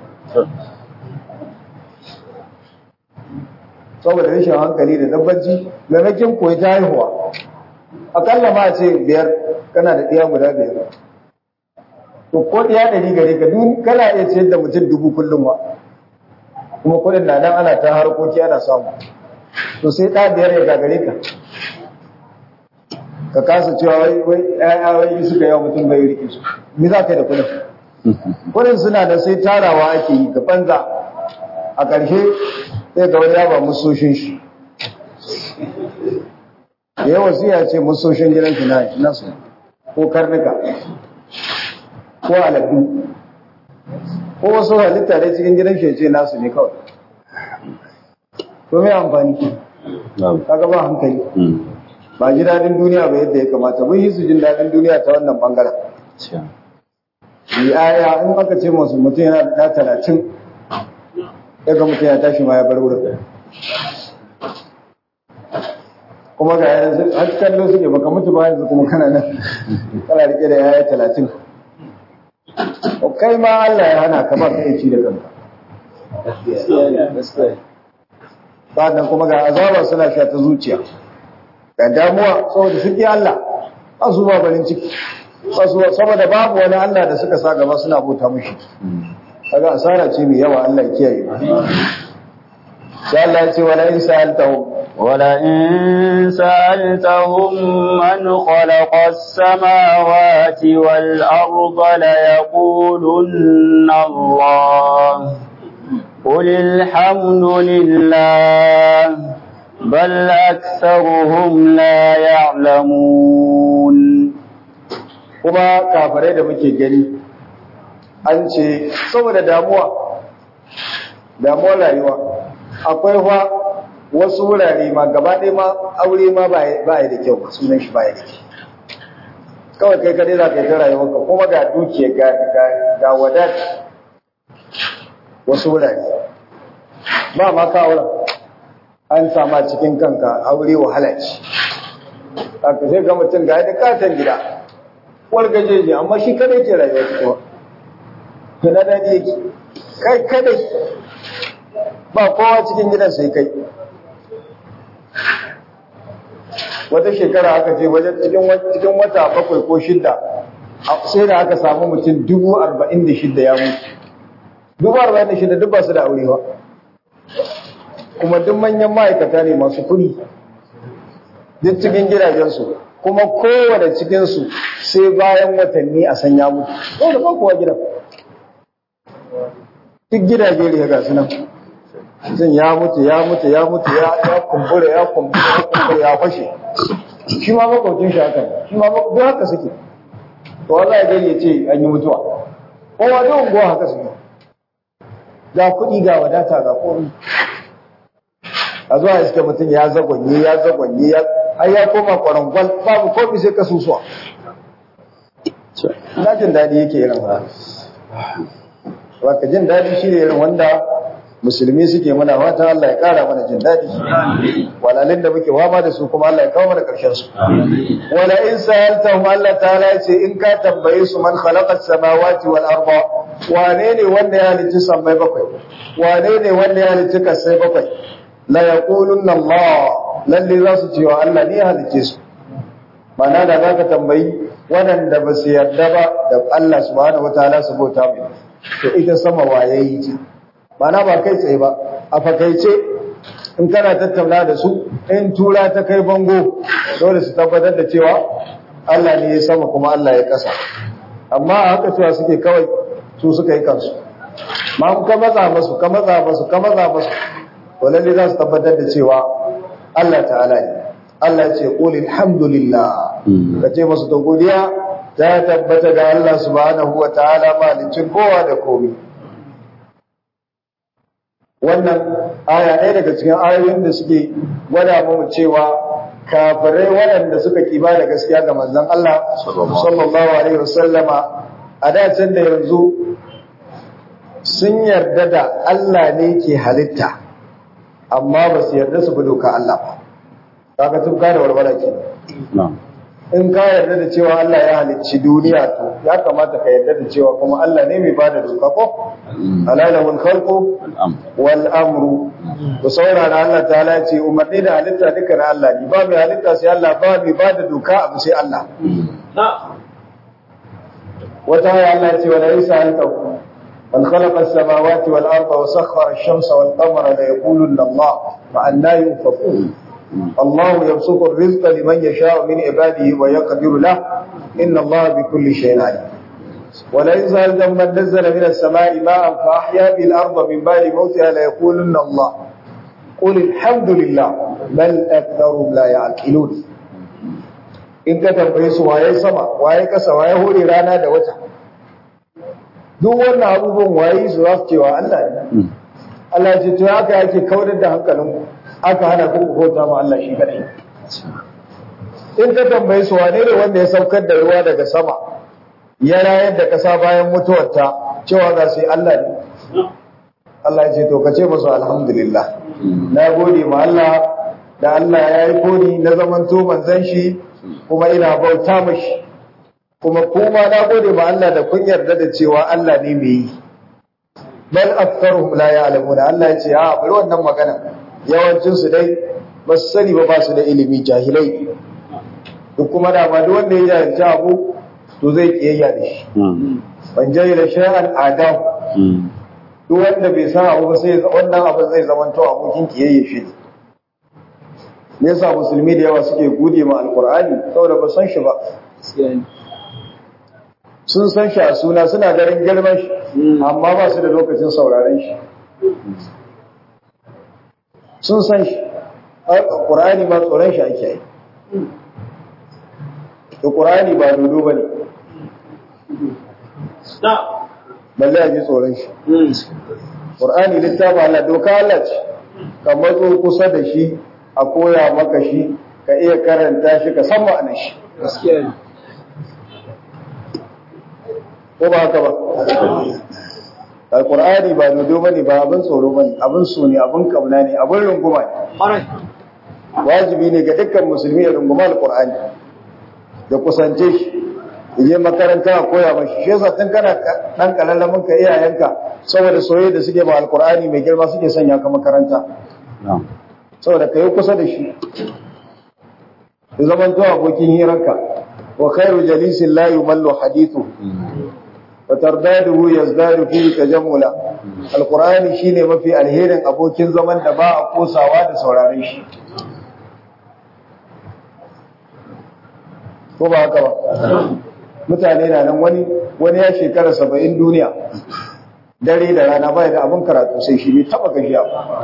saboda rashin hankali da dabbaci maimakon koyi ta haihuwa akalla ma ce biyar kana da ɗiya guda biyar to ko ɗiya ɗari gare ka duk kana iya ciyar da mutum dubu kullum wa kuma kuɗin na nan ana ta harkoki ana samu to sai ɗa biyar ya gagare ka ka kasa cewa wai wai ƴaƴa wai suka yawa mutum bai rike su me za ka yi da kuɗin kuɗin suna da sai tarawa ake yi ga banza a ƙarshe sai ga wani ya ba musoshin shi da yawa siya ce musoshin gidan shi na nasu ko karnuka ko aladu ko wasu halitta dai cikin gidan shi ce nasu ne kawai to me amfani kaga ba hankali ba ji daɗin duniya ba yadda ya kamata mun yi su jin daɗin duniya ta wannan bangaren yi aya in aka ce masu mutum yana da talatin daga mutum ya tashi ma ya bar wurin kuma ga yanzu har kallo suke baka mutu ba yanzu kuma kana nan kana rike da yaya talatin kai ma Allah ya hana ka ba ka iya ci da kanka sannan kuma ga azaba suna sha ta zuciya ga damuwa saboda sun Allah ba su ba barin ciki saboda babu wani Allah da suka sa gaba suna bauta mushi kaga asara ce mai yawa Allah ya kiyaye sai Allah ya ce wala in sa'altahum ولئن سألتهم من خلق السماوات والأرض ليقولن الله قل الحمد لله بل أكثرهم لا يعلمون kuma kafirai da muke gani an ce saboda damuwa damuwar rayuwa akwai fa wasu wurare ma gaba ɗaya ma aure ma ba ya da kyau ba sunan shi ba ya da kyau kawai kai kadai za ka yi ta rayuwarka kuma ga dukiya ga wadata wasu wurare ba ma ka auren an sama cikin kanka aure wahala ce haka sai ga mutum ga da katon gida walgajeji amma shi kadai ke rayuwa cikin wa na daɗi yake kai kadai ba kowa cikin gidan sai kai wata shekara aka je wajen cikin wata bakwai ko shidda sai da aka samu mutum dubu arba'in da shidda ya mutu dubu arba'in da shidda duk ba su da aure ba kuma duk manyan ma'aikata ne masu kuɗi duk cikin gidajensu kuma kowane cikinsu sai bayan watanni a sanya mutu yau da ba kowa gidan duk gidaje ne ga su nan mutum ya mutu ya mutu ya mutu ya kumbura ya kumbura ya kumbura ya fashe shi ma makwabcin shi haka shi ma duk haka suke to wallahi gari ya ce an yi mutuwa kowa duk unguwa haka suke ga kuɗi ga wadata ga komai a zuwa iska mutum ya zagwanye ya zagwanye ya har ya koma kwarangwal babu kofi sai kasusuwa na jin daɗi yake irin ha ka jin daɗi shi ne irin wanda musulmi suke mana fata Allah ya kara mana jin daɗi walalin da muke wama da su kuma Allah ya kawo mana ƙarshen su wala in sa'altahum Allah ta'ala ya ce in ka tambaye su man khalaqa samawati wal arda wane ne wanda ya halicci sammai bakwai wane ne wanda ya halicci kasai bakwai la yaqulunna Allah lalle za su ce wa Allah ne ya halicce su mana da zaka tambayi waɗanda ba su yarda ba da Allah subhanahu wataala su bauta mai to ita sama waye yi ce mana ba kai tsaye ba a fakaice in kana tattauna da su in tura ta kai bango dole su tabbatar da cewa Allah ne ya sama kuma Allah ya kasa amma a haka cewa suke kawai su suka yi kansu ma ka matsa masu ka matsa masu ka matsa masu to lalle za su tabbatar da cewa Allah ta'ala ne Allah ya ce qul alhamdulillah ka ce masu to godiya ta tabbata ga Allah subhanahu wa ta'ala malicin kowa da komai wannan aya ɗaya daga cikin ayoyin da suke gwada mu cewa kafirai waɗanda suka kiba da gaskiya ga manzon Allah sallallahu alaihi wasallama a da can da yanzu sun yarda da Allah ne ke halitta amma ba su yarda su bi doka Allah ba kaga tun da warwara ke in ka yarda da cewa Allah ya halicci duniya to ya kamata ka yarda da cewa kuma Allah ne mai bada doka ko alalahul khalqu wal amru ku saurara Allah ta'ala ce umarni da halitta duka na Allah ne ba mai halitta sai Allah ba mai bada doka abu sai Allah wata ya Allah ce wala isa an tau من خلق السماوات والأرض وسخر الشمس والقمر ليقولن الله فأنا يؤفكون الله يبسط الرزق لمن يشاء من عباده ويقدر له إن الله بكل شيء عليم ولئن سألتم من نزل من السماء ماء فأحيا به الأرض من بعد موتها ليقولن الله قل الحمد لله بل أكثرهم لا يعقلون in ka tambaye su waye sama waye kasa waye hore rana da wata duk wannan abubuwan waye su za su cewa Allah ne Allah ya ce to haka yake kaudar da hankalinku aka hana ku bauta ma Allah shi kadai in ka tambaye su wane ne wanda ya saukar da ruwa daga sama ya rayar da kasa bayan mutuwarta cewa za su yi Allah ne Allah ya ce to ka ce musu alhamdulillah na gode ma Allah da Allah ya yi kodi na zamanto manzon shi kuma ina bauta mashi kuma kuma na gode ma Allah da kun yarda da cewa Allah ne mai yi bal aktharuhum la ya'lamuna Allah ya ce a bari wannan magana yawancin su dai ba su sani ba ba su da ilimi jahilai duk kuma da ba duk wanda ya jahilci abu to zai kiyayya da shi ban jahila shay'an adam duk wanda bai san abu ba sai wannan abu zai zamanto abokin kiyayya shi me yasa musulmi da yawa suke gode ma alqur'ani saboda ba san shi ba sun san shi a suna suna garin girman shi amma ba su da lokacin sauraren shi sun san shi ƙur'ani ma tsoron shi ake yi da ƙur'ani ba dodo ba ne balle a ji tsoron shi ƙur'ani littafa Allah doka Allah ce ka matso kusa da shi a koya maka shi ka iya karanta shi ka san ma'anar shi ko ba haka ba alkur'ani ba dodo bane ba abin tsoro bane abin so ne abin kauna ne abin runguma ne wajibi ne ga dukkan musulmi ya runguma alkur'ani da kusance shi je makaranta a koya mashi shi yasa tun kana dan kalallamin ka iyayenka saboda soyayya da suke ba alkur'ani mai girma suke sanya ka makaranta saboda ka yi kusa da shi ya zaman to abokin hirarka wa khairu jalisin la yumallu hadithu wa tardaduhu yazdadu fi tajammula alqur'ani shine mafi alherin abokin zaman da ba a kosawa da sauraren shi ko ba haka ba mutane na nan wani wani ya shekara saba'in duniya dare da rana bai da abin karatu sai shi bai taba gajiya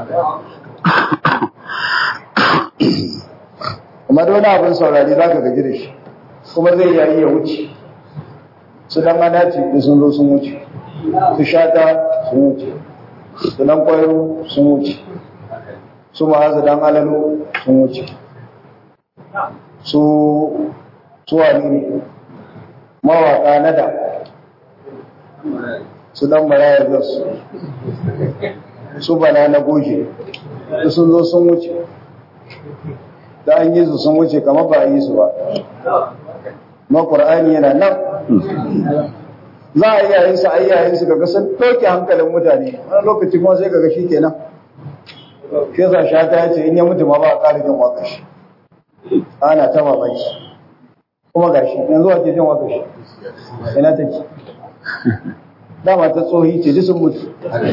kuma da wani abin saurari za ka gaji da shi kuma zai yayi ya wuce su dan anaci da sun zo sun wuce su shata sun wuce su dan kwayo sun wuce su ma'azu dan alalo sun wuce su su wani ne mawaƙa na da su dan maraya gas su bana na goje da sun zo sun wuce da an yi su sun wuce kamar ba a yi su ba ma ƙur'ani yana nan za a iya yin su a iya yin su kaga sun ɗauke hankalin mutane wani lokaci kuma sai kaga shi kenan shi yasa shata ya ce in ya mutu ma ba a ƙara jin waƙa shi ana ta mamaki kuma gashi yanzu ake jin waƙa shi ina take dama ta tsohi ce sun mutu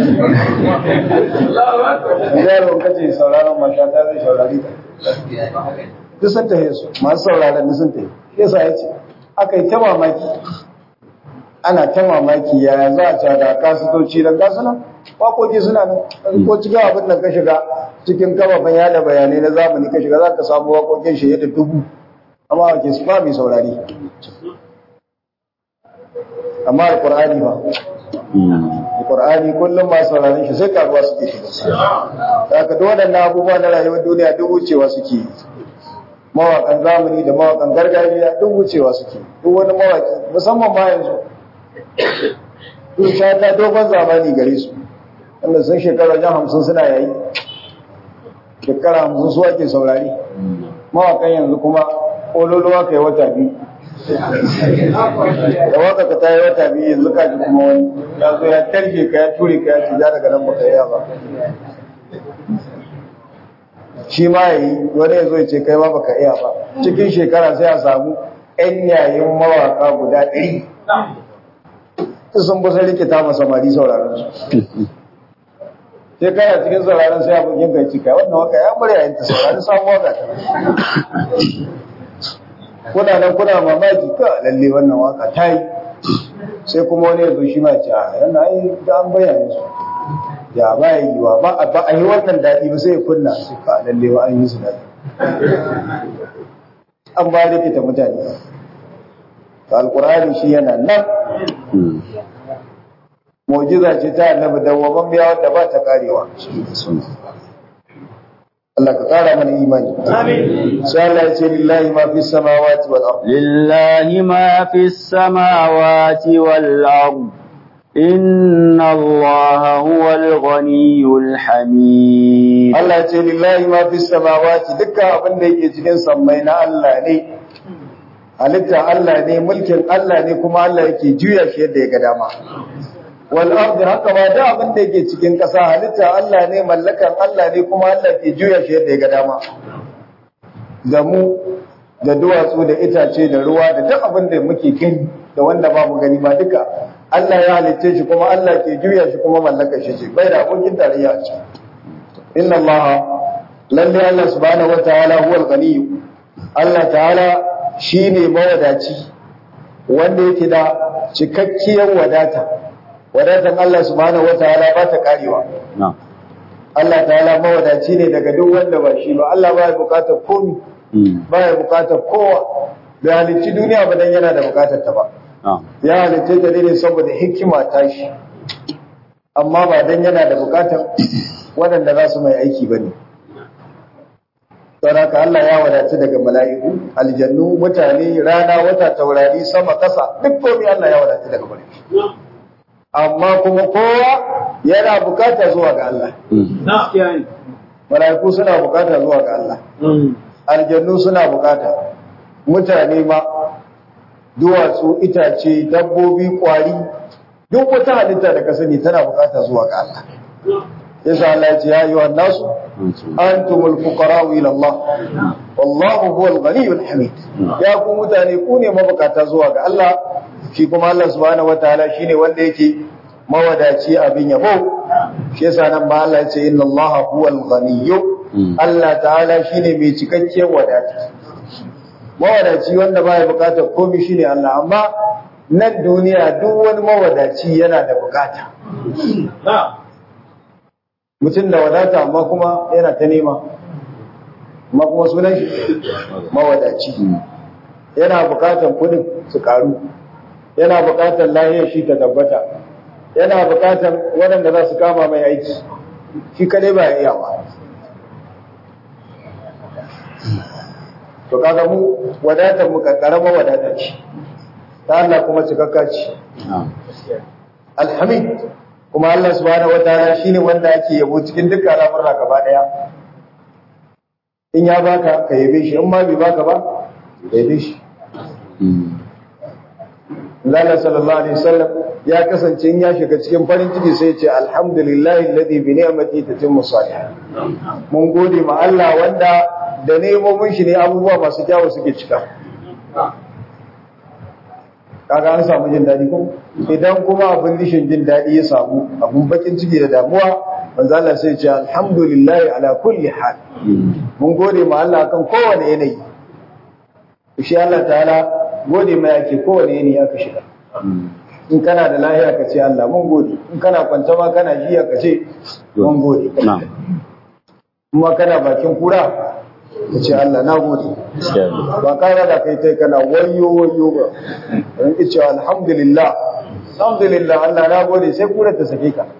yaro kace sauraron mashata zai saurari ta duk sun tahe su masu sauraron duk sun tahe shi yasa ya ce aka yi ta mamaki ana ta mamaki yaya za a cada kasutoci don gasu nan waƙoƙi suna nan ko cikin abin da ka shiga cikin kafafen yada bayanai na zamani ka shiga za ka samu waƙoƙin shi yadda dubu amma ake su ba mai saurari amma alƙur'ani ba alƙur'ani kullum masu sauraron shi sai karuwa suke shiga haka duk waɗannan abubuwa na rayuwar duniya duk wucewa suke yi mawaƙan zamani da mawaƙan gargajiya duk wucewa suke duk wani mawaƙi musamman ma yanzu duk shata dogon zamani gare su wanda sun shekara wajen hamsin suna yayi shekara hamsin su ake saurari mawaƙan yanzu kuma ƙololuwa ka yi wata biyu da waka ka ta yi wata biyu yanzu ka ji kuma wani ya zo ya tarke ka ya ture ka ya ci ja daga nan baka yi ba shi ma ya yi wani ya zo ya ce kai ma baka iya ba cikin shekara sai a samu ‘yan yayin mawaka guda ɗari sun busa rikita ma samari sauraron su sai kana cikin sauraron sai abokin kai cika wannan waka ya bari yayin ta saurari sabuwa ga ta kuna nan kuna mamaki ka lalle wannan waka ta yi sai kuma wani ya zo shi ma ce a yana yi da an bayyana su ya ba ya yi wa ba a yi wannan daɗi ba sai ya kunna su ka lalle wa an yi su daɗi an ba da fita mutane to alkur'ani shi yana nan mu'jiza ce ta annabi dawwaman biya wanda ba ta karewa Allah ka kara mana imani amin sai Allah ya ce lillahi ma fi samawati wal ard lillahi ma fi samawati wal ard inna allaha huwal ghaniyyul hamid Allah ya ce lillahi ma fi samawati dukkan abin da yake cikin sammai na Allah ne halitta Allah ne mulkin Allah ne kuma Allah yake juya shi yadda ya ga dama wal ardi haka ma da abin da yake cikin ƙasa halitta Allah ne mallakan Allah ne kuma Allah ke juya shi yadda ya ga dama da mu da duwatsu da itace da ruwa da duk abin da muke gani da wanda ba mu gani ma duka Allah ya halicce shi kuma Allah ke juya shi kuma mallakar shi ce bai da abokin tarayya a ciki inna Allah lalle Allah subhanahu wataala huwal ghaniy Allah ta'ala shine mawadaci wanda yake da cikakkiyar wadata wadatan Allah subhanahu wataala ba ta karewa Allah ta'ala mawadaci ne daga duk wanda ba shi ba Allah ba ya bukatar komi ba ya bukatar kowa bai halicci duniya ba dan yana da bukatar ta ba ya halicce ta ne saboda hikima ta shi amma ba dan yana da bukatar waɗanda za su mai aiki ba ne saboda Allah ya wadaci daga mala'iku aljannu mutane rana wata taurari sama kasa duk komai Allah ya wadaci daga bare amma kuma kowa yana bukata zuwa ga Allah mala'iku suna bukata zuwa ga Allah aljannu suna bukata mutane ma duwatsu itace dabbobi kwari duk wata halitta da ka sani tana bukata zuwa ga Allah yasa Allah ya ce ya ayyuhan nasu antumul fuqara'u ila Allah wallahu huwal ghaniyyul hamid ya ku mutane ku ne mabukata zuwa ga Allah shi kuma Allah subhanahu wataala shine wanda yake mawadaci abin yabo shi yasa nan ba Allah ya ce inna Allah huwal ghaniyyu Allah ta'ala shine mai cikakken wadata mawadaci wanda baya bukatar komai shine Allah amma nan duniya duk wani mawadaci yana da bukata mutum da wadata amma kuma yana ta nema amma kuma sunan shi mawadaci yana bukatar kudin su karu yana bukatar lahiyar shi ta tabbata yana bukatar waɗanda za su kama mai aiki shi kadai ba ya iya ba to kaga mu wadatar mu karama wadata ce ta Allah kuma cikakka ce alhamid kuma Allah subhanahu wataala shine wanda ake yabo cikin dukkan al'amura gaba daya in ya baka ka yabe shi in ma bai baka ba ka yabe shi Allah sallallahu alaihi wasallam ya kasance in ya shiga cikin farin ciki sai ya ce alhamdulillahi alladhi bi ni'mati tatimmu salihat mun gode ma Allah wanda da nemomin shi ne abubuwa masu kyawu suke cika kaga an samu jin daɗi ko idan kuma abin dishin jin daɗi ya samu abun bakin ciki da damuwa manzo Allah sai ya ce alhamdulillahi ala kulli hal mun gode ma Allah kan kowane yanayi shi Allah ta'ala gode mai ake kowane yanayi aka shiga in kana da lahiya ka ce Allah mun gode in kana kwanta ma kana jiya ka ce mun gode kuma kana bakin kura ka ce Allah na gode ba kara da kai tai kana wayo wayo ba in ki ce alhamdulillah alhamdulillah Allah na gode sai kura ta sake ka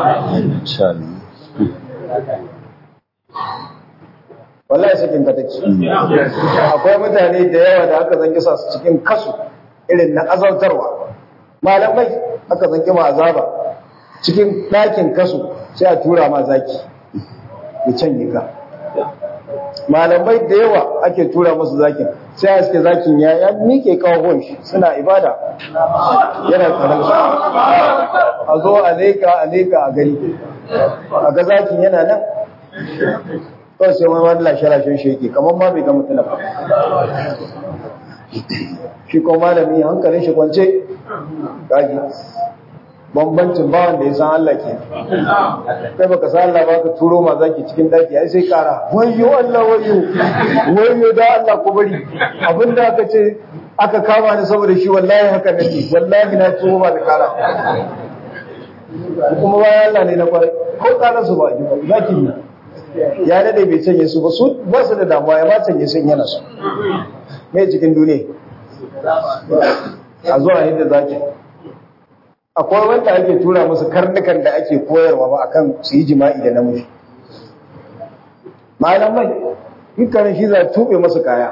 wallahi sakin ka take akwai mutane da yawa da aka zanki sa su cikin kasu irin na azautarwa malamai aka zanki ma azaba cikin ɗakin kasu sai a tura ma zaki ya canje ka malamai da yawa ake tura musu zakin sai a suke zakin ya ya mike kawon shi suna ibada yana tsaron su a zo a leka a leka a gani a ga zakin yana nan kawai sai wani lashe-lashen shi yake kamar ma bai ga mutum ba shi ko malami hankalin shi kwance gaji bambancin ba wanda ya san Allah ke kai baka san Allah ba ka turo ma zaki cikin daki ai sai kara wayyo Allah wayyo wayyo da Allah ku bari abinda aka ce aka kama ni saboda shi wallahi haka nake wallahi na turo ma da kara kuma bayan Allah ne na kwarai ko kara su ba ji zaki ne ya dade bai canye su ba su ba su da damuwa ya ba canye sun yana su mai cikin duniya a zuwa yadda zaki akwai wanda ake tura musu karnukan da ake koyarwa ba akan su yi jima'i da namiji malamai dukkanin shi za tube masu kaya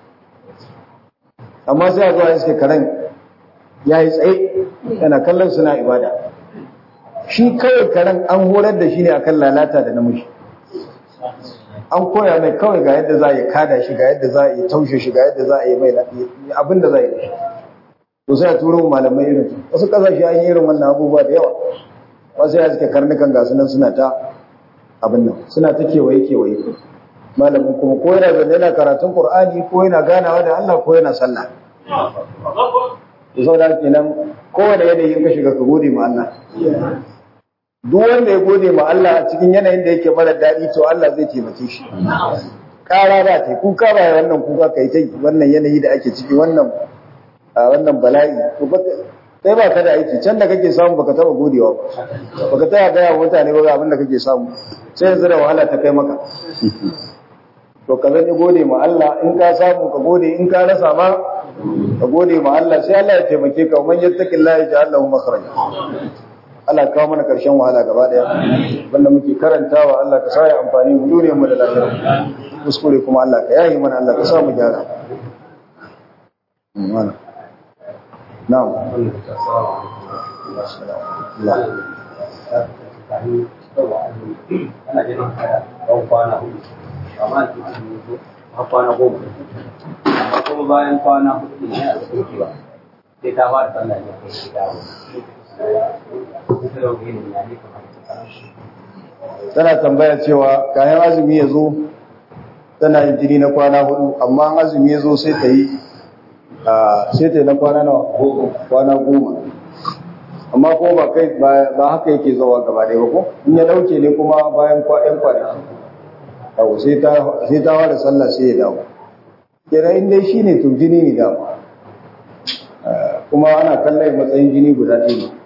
amma sai a zuwa iske karen ya yi tsaye yana kallon suna ibada shi kawai karen an horar da shi ne akan lalata da namiji an koya mai kawai ga yadda za a yi kada shi ga yadda za a yi taushe shi ga yadda za a yi mai abin da za a yi da shi to sai a turo malamai irin su wasu kasashe an yi irin wannan abubuwa da yawa wasu ya suke karnukan gasu nan suna ta abin nan suna ta kewaye kewaye malamin kuma ko yana zanne yana karatun qur'ani ko yana ganawa da Allah ko yana sallah to saboda kenan kowane yanayin ka shiga ka gode ma Allah duk wanda ya gode ma Allah a cikin yanayin da yake mara daɗi to Allah zai taimake shi ƙara ba ta kuka ba wannan kuka kai ta wannan yanayi da ake ciki wannan wannan bala'i to sai ba ka da aiki can da kake samu baka taba godewa ba baka taba gaya wa mutane ba abin da kake samu sai yanzu da wahala ta kai maka to ka zan gode ma Allah in ka samu ka gode in ka rasa ma ka gode ma Allah sai Allah ya taimake ka man yattaqillahi yaj'al lahu makhraja Allah kawo mana karshen wahala gaba daya wanda muke karantawa Allah ka sa ya amfani mu duniyar mu da lahira kuskure kuma Allah ka yayi mana Allah ka sa mu gyara نعم kuma bayan kwana hudu ne a cikin ba sai ta ba da sallah ne kai shi dawo tana tambaya cewa kayan azumi ya zo tana yin jini na kwana hudu amma azumi ya zo sai ta yi sai ta yi na kwana nawa kwana goma amma ko ba kai ba haka yake zawa gaba ɗaya ba ko in ya dauke ne kuma bayan ɗan kwanaki yau sai ta wada sallah sai ya dawo kenan in dai shi ne to jini ne dama kuma ana kallon matsayin jini guda ɗaya ne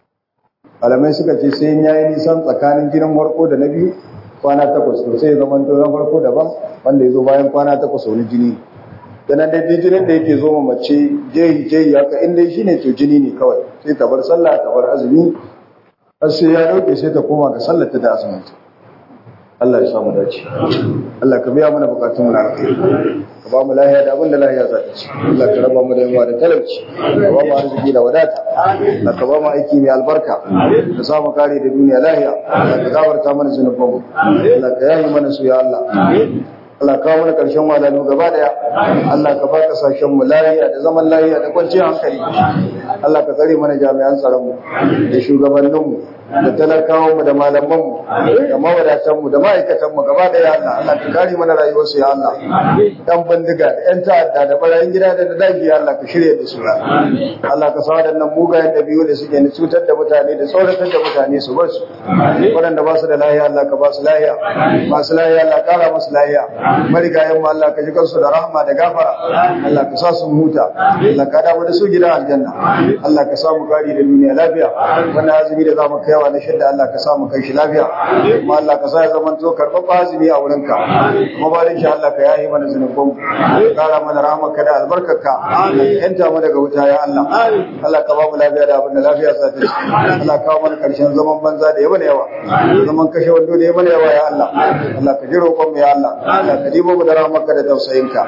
malamai suka ce sai ya yi nisan tsakanin jinin farko da na biyu kwana takwas to sai ya zama to na farko daban wanda ya zo bayan kwana takwas wani jini ne dan da jinin da yake zo ma mace jehi jehi haka in dai shine to jini ne kawai sai ta bar sallah ta bar azumi har sai ya dauke sai ta koma ga sallar ta da azumin ta Allah ya samu dace Allah ka biya mana bukatun mu na alkhairi ka ba mu lahiya da abin da lahiya za ta ci Allah ka raba mu da yawa da talauci ka ba mu arziki da wadata Allah ka ba mu aiki mai albarka ka sa mu kare da duniya lahiya Allah ka gafarta mana zunubanmu Allah ka yayi mana su ya Allah Allah kawo mana ƙarshen wadalu gaba daya Allah ka ba kasashen mu lafiya da zaman lafiya da kwanciyar hankali Allah ka tsare mana jami'an tsaron mu da shugabannin mu da talakawan mu da malaman mu da mawadatan mu da ma'aikatan mu gaba daya Allah Allah ka kare mana rayuwar su ya Allah dan bindiga da yan ta'adda da barayin gida da daji ya Allah ka shirye da su Allah ka sa wadannan mugayen dabi'u da suke ni cutar da mutane da tsoratar da mutane su bar su waɗanda ba su da lahiya Allah ka ba su lahiya masu lahiya Allah kara musu lahiya marigayen mu Allah ka ji kansu da rahama da gafara Allah ka sa su huta Allah ka dawo da su gidan aljanna Allah ka sa mu gari da duniya lafiya wannan azumi da zamu kaiwa na shidda Allah ka sa mu kai shi lafiya kuma Allah ka sa ya zama to karɓar azumi a wurin ka kuma ba shi Allah ka yayi mana zunuban ka kara mana rahamarka da albarkarka Allah ka yanta mu daga wuta ya Allah Allah ka ba mu lafiya da abin da lafiya sa ta ci Allah ka kawo mana karshen zaman banza da yawa da yawa zaman kashe wando da yawa da yawa ya Allah Allah ka ji roƙon mu ya Allah Allah ka dibo mu da rahmarka da tausayinka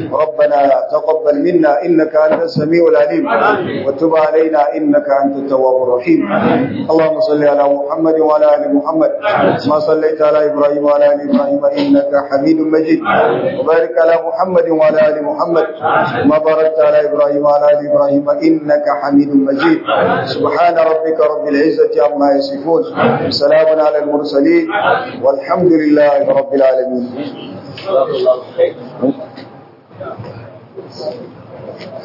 ربنا تقبل منا انك انت السميع العليم وتب علينا انك انت التواب الرحيم اللهم صل على محمد وعلى ال محمد كما صليت على ابراهيم وعلى ال ابراهيم انك حميد مجيد وبارك على محمد وعلى ال محمد كما باركت على ابراهيم وعلى ال ابراهيم انك حميد مجيد سبحان ربك رب العزه عما يصفون سلام على المرسلين والحمد لله رب العالمين